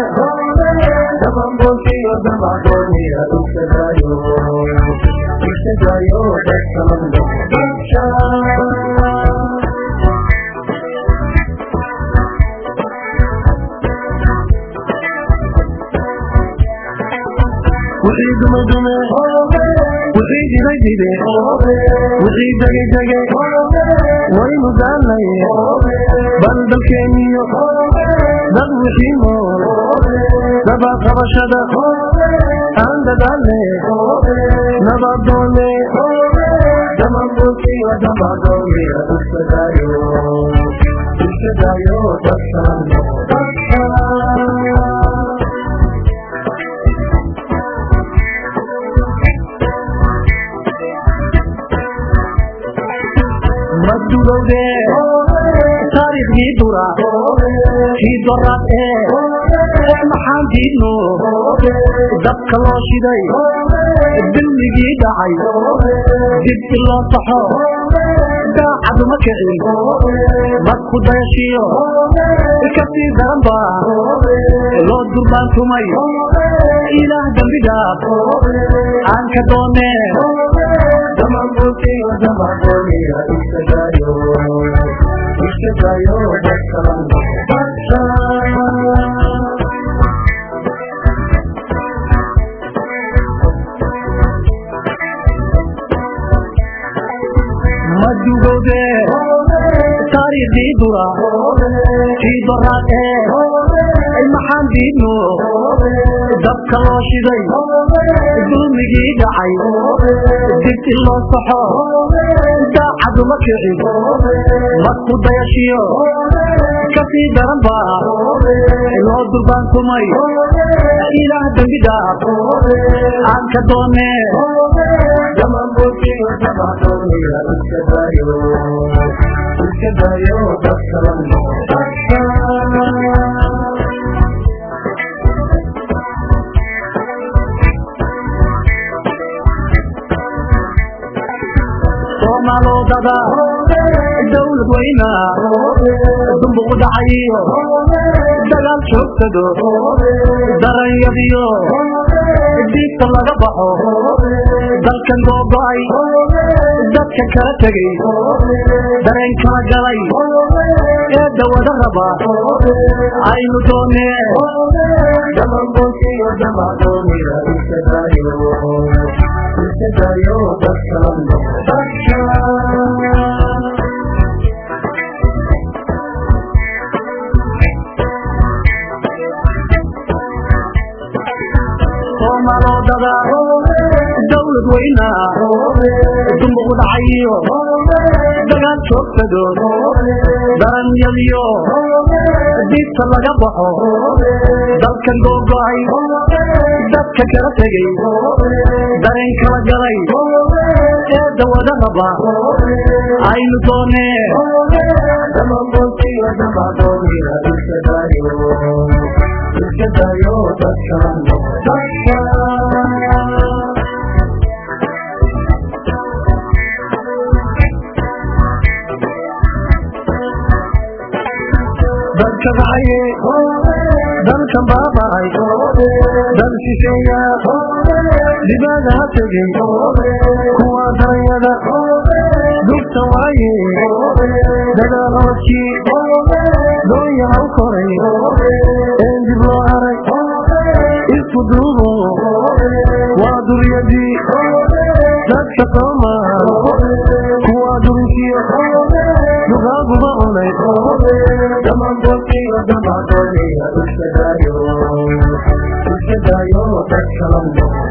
wixii dume dume wixii jiray jire wixii degay dege waynu daalnay bal dalkeeniyo dad wixii nool nabad qabashada aan dadaalne nabadoone damabukiyo damadooniya iskadayo iskadayo dadkan madugowde taariikhdii dura kii doraad ee maxaan diidno dabka loo shiday dilmigii dhacay dibti loo saxo daacaduma kicin madku dayashiyo kasii daran ba loo durbaantumay ilaah dambi dhaaf aan ka doone damabukiyo damadooniya iskadayo iskadayo dadkan madugowde taariikhdii dura kii doraad ee maxaan diidno dabka loo shiday dulmigii dhacay dibti loo saxo daacaduma kicin madku dayashiyo kasii daran ba loo durbaantumay ilaah dambi dhaaf aan ka doone damabukiyo damadooniya iskadayo iskadayo dadkan soomaalodada dawlad weyna dumbuq dhacayiyo dagaal joogsado daranyadiyo diibta laga baxo dalkan googo'ay dadka kala tegey dareen kala galay ee dawada raba aynu doone damabukiyo damadooniya iskadayo iskadayo dadkan soomaalodada dawlad weyna dumbuq dhacayiyo dagaal joogsado daranyadiyo diibta laga baxo dalkan googo'ay dadka kala tegey dareen kala galay ee dawada raba aynu doone damabukiyo damadooniya iskadayo iskadayo dadkan dalka dhacaye dalkan baaba'ay dal shisheeya dibaada ha tegey kuwa daranyada dugta waaye dagaalooskii doonya haw koray een dib loo haray isku duubo waa duryadii dadka soomaal kuwa durinkiyo dugaaguba cunay damabukiyo damadooniya iskadayo iskadayo dadkan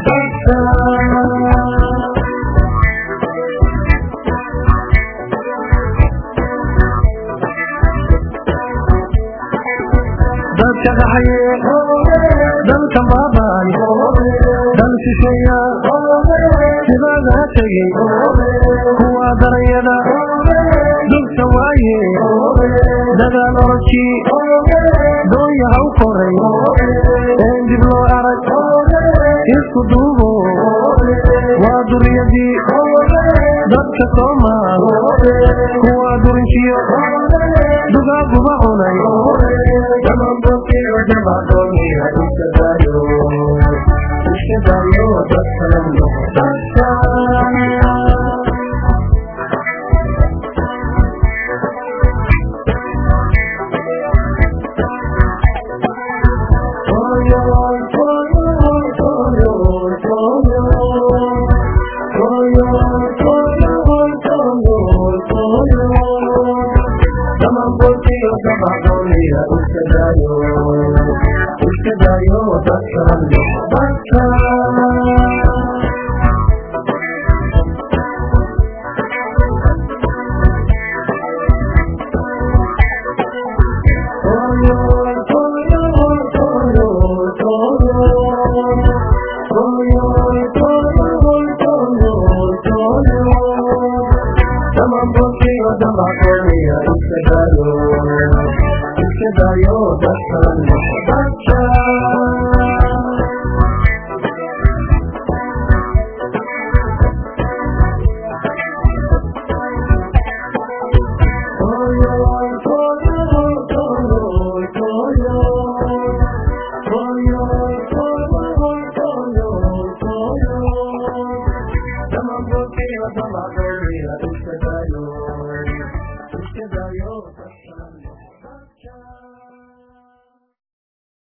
dadka dhaxaye dalkan baaba'ay dal shisheeya sidaada ha tegey kuwa daranyada dugta waaye dagaal orodkii doonya haw koray een dib loo arag isku duubo waa duryadii dadka soomaal kuwa durinkiyo dugaaguba cunay damabukiyo damadooniya iskadayo iskadayo dadkan